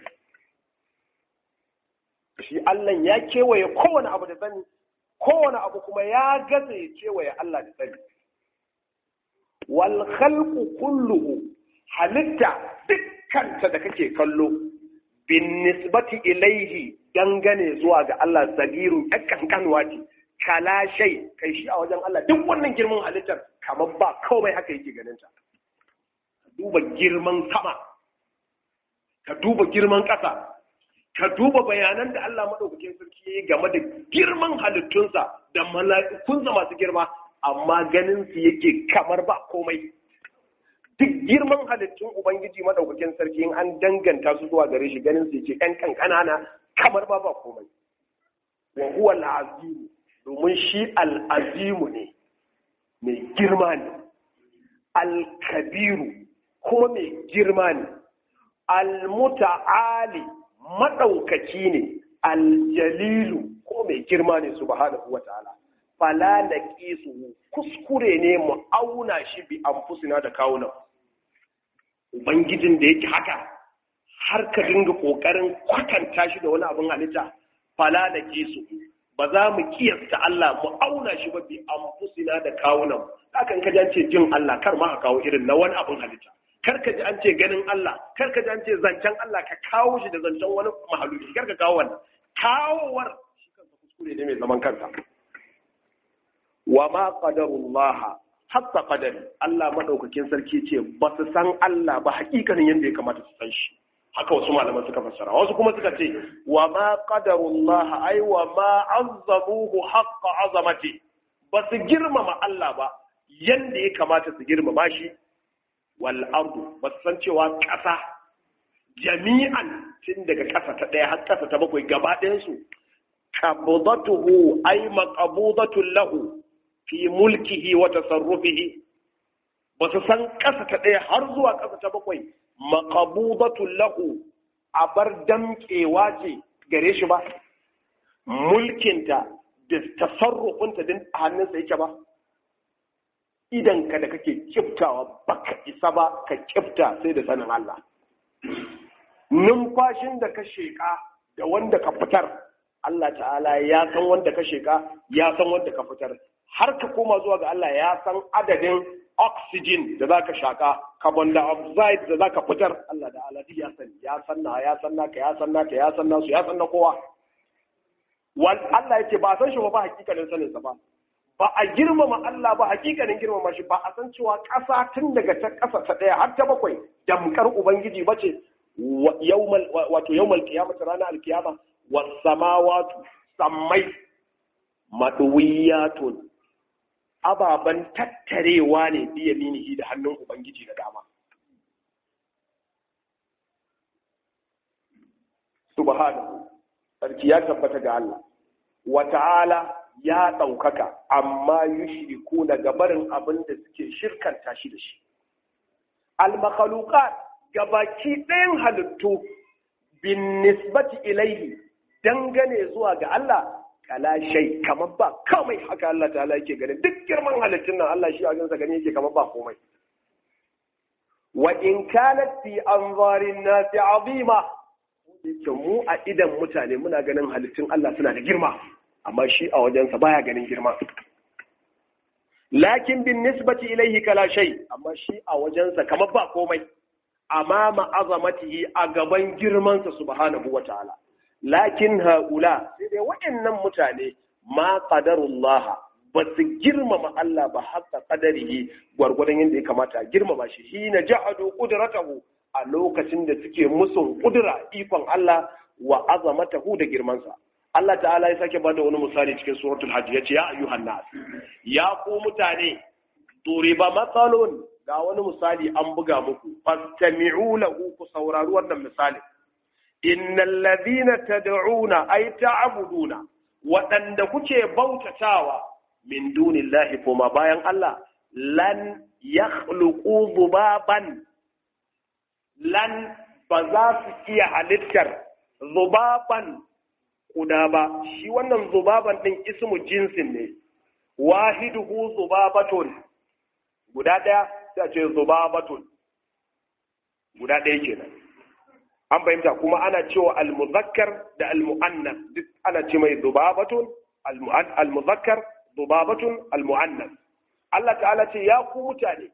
shi Allah ya kewaye kowane abu da sani kowane abu kuma ya gaza ya kewaye Allah da sani wal khalqu kulluhu halitta dukkanta da kake kallo bin nisbati ilaihi dangane zuwa ga Allah sagiru kankanwa ce kala shay kai shi a wajen Allah duk wannan girman halittar kamar ba komai haka yake ganin ta duba girman sama ka duba girman ƙasa ka duba bayanan da Allah maɗaukakin sarki ya yi game da girman halittunsa da mala'ikunsa masu girma amma ganin su yake kamar ba komai duk girman halittun ubangiji maɗaukakin sarki in an danganta su zuwa gare shi ganin su yake ɗan ƙanƙanana kamar ba ba komai wa huwa al'azimu domin shi al'azimu ne mai girma ne al-kabiru kuma mai girma ne al-muta'ali maɗaukaci ne aljalilu ko mai girma ne subhanahu wa ta'ala fala na su kuskure ne mu auna shi bi anfusina da kawunan ubangijin da yake haka har ka dinga ƙoƙarin kwatanta shi da wani abin halitta fala na su ba za mu kiyasta Allah mu auna shi ba bi anfusina da kawunan hakan ka ce jin Allah kar ma a kawo irin na wani abin halitta kar ka ji an ce ganin Allah kar ka ji an ce zancen Allah ka kawo shi da zancen wani mahaluki kar ka kawo wannan kawowar shi kansa kuskure ne mai zaman kansa wa ma qadarullah hatta qadari Allah madaukakin sarki ce ba su san Allah ba hakikanin yadda ya kamata su san shi haka wasu malaman suka fassara wasu kuma suka ce wa ma qadarullah ai wa ma azzamuhu haqqa azamati ba su girmama Allah ba yanda ya kamata su girmama shi wal ardu ba san cewa ƙasa jami'an tun daga ƙasa ta ɗaya har ƙasa ta bakwai gaba ɗayansu qabdatuhu ay maqbudatun lahu fi mulkihi wa tasarrufihi ba su san ƙasa ta ɗaya har zuwa ƙasa ta bakwai maqbudatun lahu a bar damƙewa ce gare shi ba mulkinta da tasarrufinta din a hannunsa yake ba idan ka da kake kiftawa baka isa ba ka kifta sai da sanin Allah numfashin da ka sheƙa da wanda ka fitar Allah ta'ala ya san wanda ka sheƙa ya san wanda ka fitar har ka koma zuwa ga Allah ya san adadin oxygen da za ka shaƙa carbon dioxide da za ka fitar Allah da Allah ya sani ya san na ya san naka ya san naka ya san nasu ya san na kowa Allah ya ce ba san shi ba ba hakikanin saninsa ba ba a girmama Allah ba hakikanin girmama shi ba a san cewa ƙasa tun daga ta ƙasa ta ɗaya har ta bakwai damkar ubangiji ba ce wato yawmal qiyamah ranar alkiyama was samawatu sammai maduwiyatun ababan tattarewa ne biya minihi da hannun ubangiji da dama subhanahu sarki ya tabbata ga Allah wa ta'ala ya ɗaukaka amma yushriku na gabarin abin da suke shirkanta shi da shi al-makhluqat gabaki ɗayan halittu bin nisbati ilaihi dangane zuwa ga Allah kala shay kamar ba komai haka Allah ta'ala yake ganin duk girman halittun nan Allah shi a gansa gani yake kamar ba komai wa in kanat fi anzarin nasi azima yake mu a idan mutane muna ganin halittun Allah suna da girma amma shi a wajensa baya ganin girma lakin bin nisbati ilaihi kala shay amma shi a wajensa kamar ba komai amama azamatihi a gaban girmansa subhanahu wataala lakin haula sai dai waɗannan mutane ma qadarullah ba su girmama Allah ba haka qadarihi gwargwadon yadda ya kamata a girmama shi hina ja'adu qudratahu a lokacin da suke musun kudura ikon Allah wa azamatahu da girmansa Allah ta'ala ya sake bada wani misali cikin suratul hajj yace ya ayyuhan nas ya ku mutane duriba matsalun ga wani misali an buga muku fastami'u lahu ku saurari wannan misali innal ladina tad'una ay ta'buduna waɗanda kuke bautatawa min dunillahi kuma bayan Allah lan yakhluqu dhubaban lan ba za su iya halittar zubaban kuda ba shi wannan zubaban ɗin ismu jinsin ne wahiduhu zubabatun guda ɗaya sai a ce zubabatun guda ɗaya kenan an fahimta kuma ana cewa almuzakkar da almu'annas duk ana ce mai zubabatun almuzakkar zubabatun almu'annas Allah ta'ala ce ya ku mutane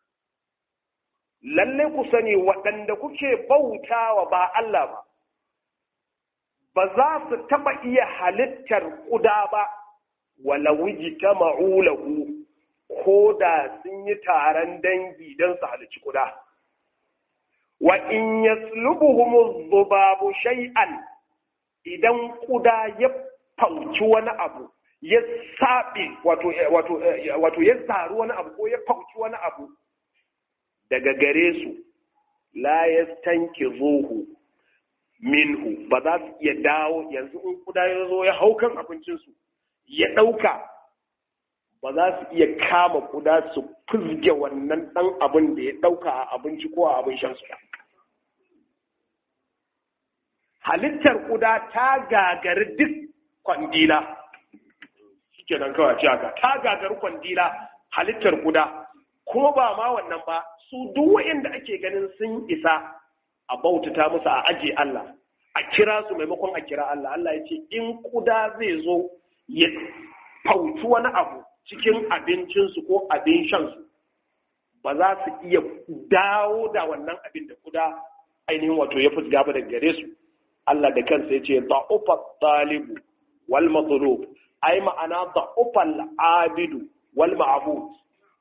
lalle ku sani waɗanda kuke bautawa ba Allah ba ba za su taɓa iya halittar ƙuda ba wala wuji ta ma'ulahu ko da sun yi taron dangi don su halicci ƙuda. Wa in yaslubuhum zubabu shay'an idan ƙuda ya fauci wani abu ya saɓe wato ya zaru wani abu ko ya fauci wani abu daga gare su la yastankizuhu minhu ba za su iya dawo yanzu in kuda ya zo ya hau kan abincinsu ya ɗauka ba za su iya kama kuda su fizge wannan ɗan abin da ya ɗauka a abinci ko a abin shansu halittar kuda ta gagari duk kwandila shike nan kawai ce haka ta gagari kwandila halittar kuda kuma ba ma wannan ba su duk wa'inda ake ganin sun isa a bautata musu a aje Allah a kira su maimakon a kira Allah Allah ya ce in kuda zai zo ya fauci wani abu cikin abincinsu ko abin shansu ba za su iya dawo da wannan abin da kuda ainihin wato ya fusga ba daga gare su Allah da kansa ya ce da'ufa talibu wal matlub ai ma'ana da'ufa abidu wal ma'bud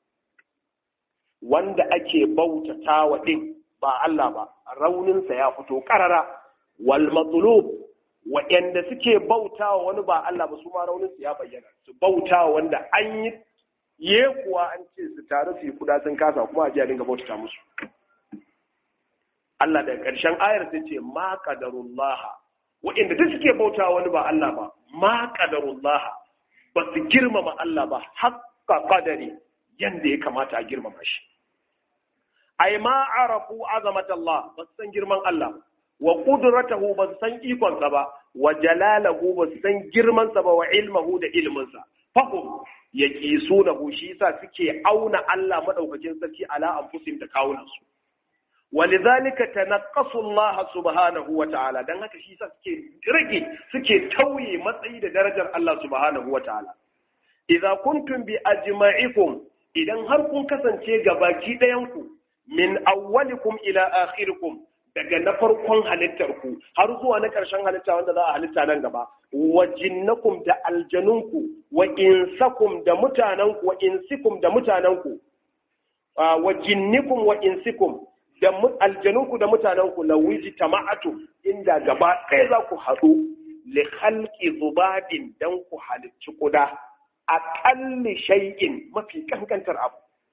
wanda ake bautatawa din ba Allah ba rauninsa ya fito karara wal matlub waɗanda suke bautawa wani ba Allah ba su ma rauninsu ya bayyana su bautawa wanda an yi ye kuwa an ce su taru su yi kuda sun kasa kuma a ji a dinga bautata musu Allah da ƙarshen ayar sai ce ma qadarullah waɗanda duk suke bautawa wani ba Allah ba ma qadarullah ba su girmama Allah ba haqqa qadari yanda ya kamata a girmama shi ai ma arafu azamat Allah ba su san girman Allah wa qudratahu ba su san ikonsa ba wa jalalahu ba su san girmansa ba wa ilmahu da ilminsa fahum yaqisunahu shi yasa suke auna Allah madaukakin sarki ala anfusihim da kawunansu ولذلك تنقصوا الله سبحانه وتعالى dan haka shi yasa suke rage suke tauye matsayi da darajar Allah subhanahu wataala idza kuntum bi ajma'ikum idan har kun kasance gabaki ɗayan ku min awwalikum ila akhirikum daga na farkon halittar ku har zuwa na ƙarshen halitta wanda za a halitta nan gaba wa jinnakum da aljanunku wa insakum da mutananku wa insikum da mutananku wa jinnikum wa insikum da aljanunku da mutanenku la wiji tama'atu inda gaba ɗaya za ku haɗu li khalqi zubabin dan ku halicci kuda aqalli shay'in mafi kankantar abu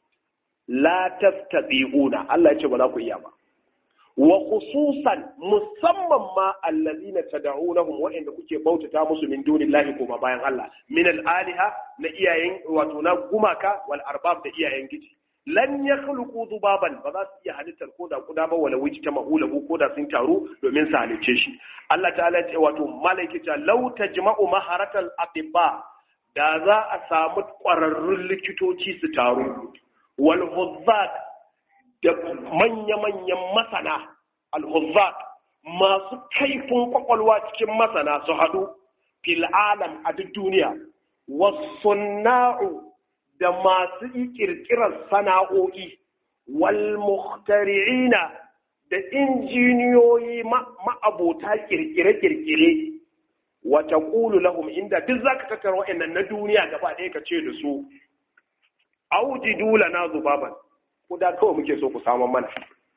la tastati'una Allah ya ce ba za ku iya ba wa khususan musamman ma allazina tad'unahum wa inda kuke bautata musu min dunillahi kuma bayan Allah min al-aliha na iyayen wato na gumaka wal arbab da iyayen giji lan ya khluqu dubaban ba za su iya halittar ko da kuda ba wala wuji ta mahulahu ko da sun taru domin su halicce shi Allah ta'ala ce wato malaiki ta law tajma'u maharatal atibba da za a samu ƙwararrun likitoci su taru wal huzzat da manya-manyan masana al huzzat masu kaifin kwakwalwa cikin masana su haɗu fil alam a duk duniya wasunna'u da masu ƙirƙirar sana'o'i wal muhtari'ina da injiniyoyi ma'abota ƙirƙire-ƙirƙire wata ƙulu lahum inda duk za ka tattara wa'annan na duniya gaba ɗaya ka ce da su aujidu lana zubaban ko da kawai muke so ku samu mana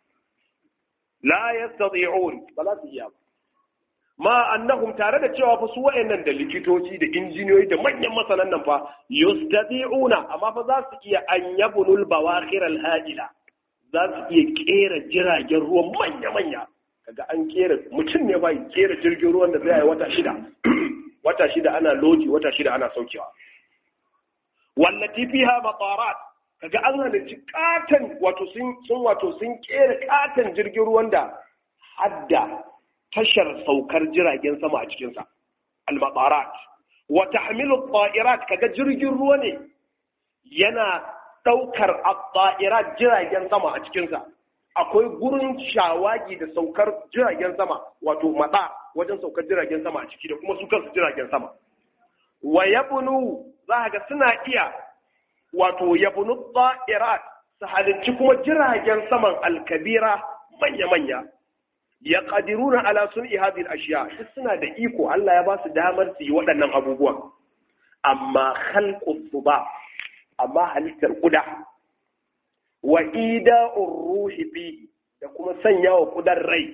la yastati'un ba za su iya ba ma annahum tare da cewa fa su wa'annan da likitoci da injiniyoyi da manyan masanan nan fa yastati'una amma fa za su iya an yabnul bawakhir al hadila za su iya kera jiragen ruwan manya manya kaga an kera mutum ne ba kera jirgin ruwan da zai yi wata shida wata shida ana lodi wata shida ana saukewa wallati fiha matarat kaga an halarci katon wato sun sun wato sun kera katon jirgin ruwan da hadda tashar saukar jiragen sama a cikinsa al-matarat wa tahmilu at kaga jirgin ruwa ne yana daukar at jiragen sama a cikinsa akwai gurin shawagi da saukar jiragen sama wato mata wajen saukar jiragen sama a ciki da kuma su kansu jiragen sama wa yabnu za ga suna iya wato yabnu ta'irat su halicci kuma jiragen saman alkabira manya-manya ya ƙadiruna ala sun hadhihi al-ashiya duk suna da iko Allah ya ba su damar su yi waɗannan abubuwan amma khalqu ba amma halittar kuda wa ida'ur ruhi fi da kuma sanya wa kudan rai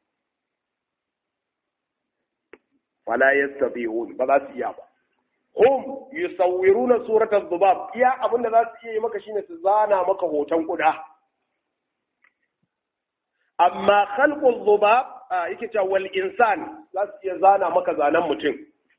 wala yastabi'un ba za su iya ba hum yusawwiruna suratal dhubab iya abin da za su iya yi maka shine su zana maka hoton kuda amma khalqul dhubab yake cewa wal insan za su iya zana maka zanen mutum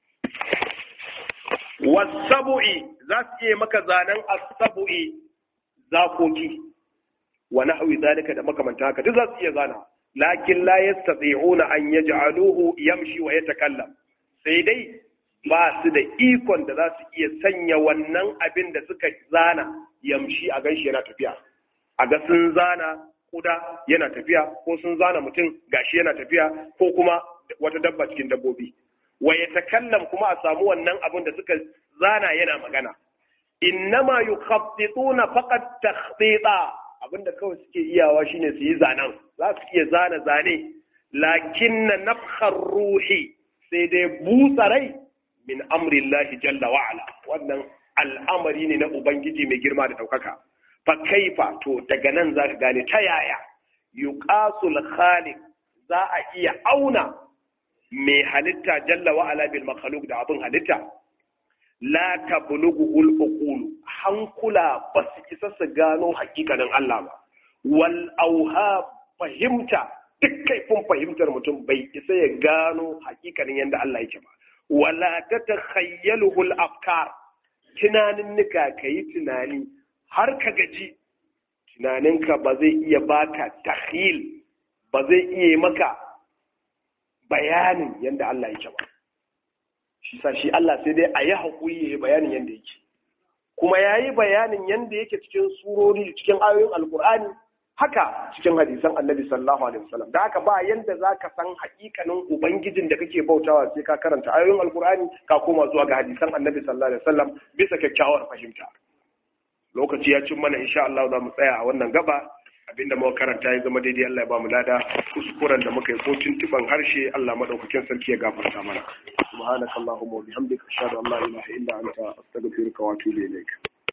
wasabu'i za su iya maka zanen asabu'i zakoki wa nahwi zalika da makamanta haka duk za su iya zana lakin la yastati'una an yaj'aluhu yamshi wa yatakallam sai dai ba su da ikon da za su iya sanya wannan abin da suka zana yamshi a ganshi yana tafiya a ga sun zana kuda yana tafiya ko sun zana mutum gashi yana tafiya ko kuma wata dabba cikin dabbobi wa yatakallam kuma a samu wannan abin da suka zana yana magana innama yukhattituna faqat takhtita abinda kawai suke iyawa shine su yi zanen za su iya zana zane lakinna nafkhar ruhi sai dai busa rai min amrillahi jalla wa ala wannan al'amari ne na ubangiji mai girma da daukaka fa kaifa to daga nan zaka gane ta yaya yuqasul khaliq za a iya auna mai halitta jalla wa ala bil makhluq da abin halitta la tablughu al uqul hankula ba su isa su gano hakikanin Allah ba wal auha fahimta duk kaifin fahimtar mutum bai isa ya gano hakikanin yadda Allah yake ba wala tatakhayyaluhu al afkar tunanin nika kayi tunani har ka gaji tunaninka ba zai iya baka takhil ba zai iya maka bayanin yadda Allah yake ba shi sa shi Allah sai dai a yi haƙuri ya yi bayanin yadda yake kuma ya yi bayanin yadda yake cikin surori cikin ayoyin alkur'ani haka cikin hadisan annabi sallallahu alaihi wasallam da haka ba yanda za ka san haƙiƙanin ubangijin da kake bautawa sai ka karanta ayoyin alkur'ani ka koma zuwa ga hadisan annabi sallallahu alaihi wasallam bisa kyakkyawar fahimta lokaci ya cin mana insha Allah za mu tsaya a wannan gaba abinda muka karanta ya zama daidai Allah ya ba mu lada kuskuren da muka yi ko tuntuban harshe Allah madaukakin sarki ya gafarta mana subhanakallahumma wa bihamdika ashhadu an la ilaha illa anta astaghfiruka wa atubu ilaik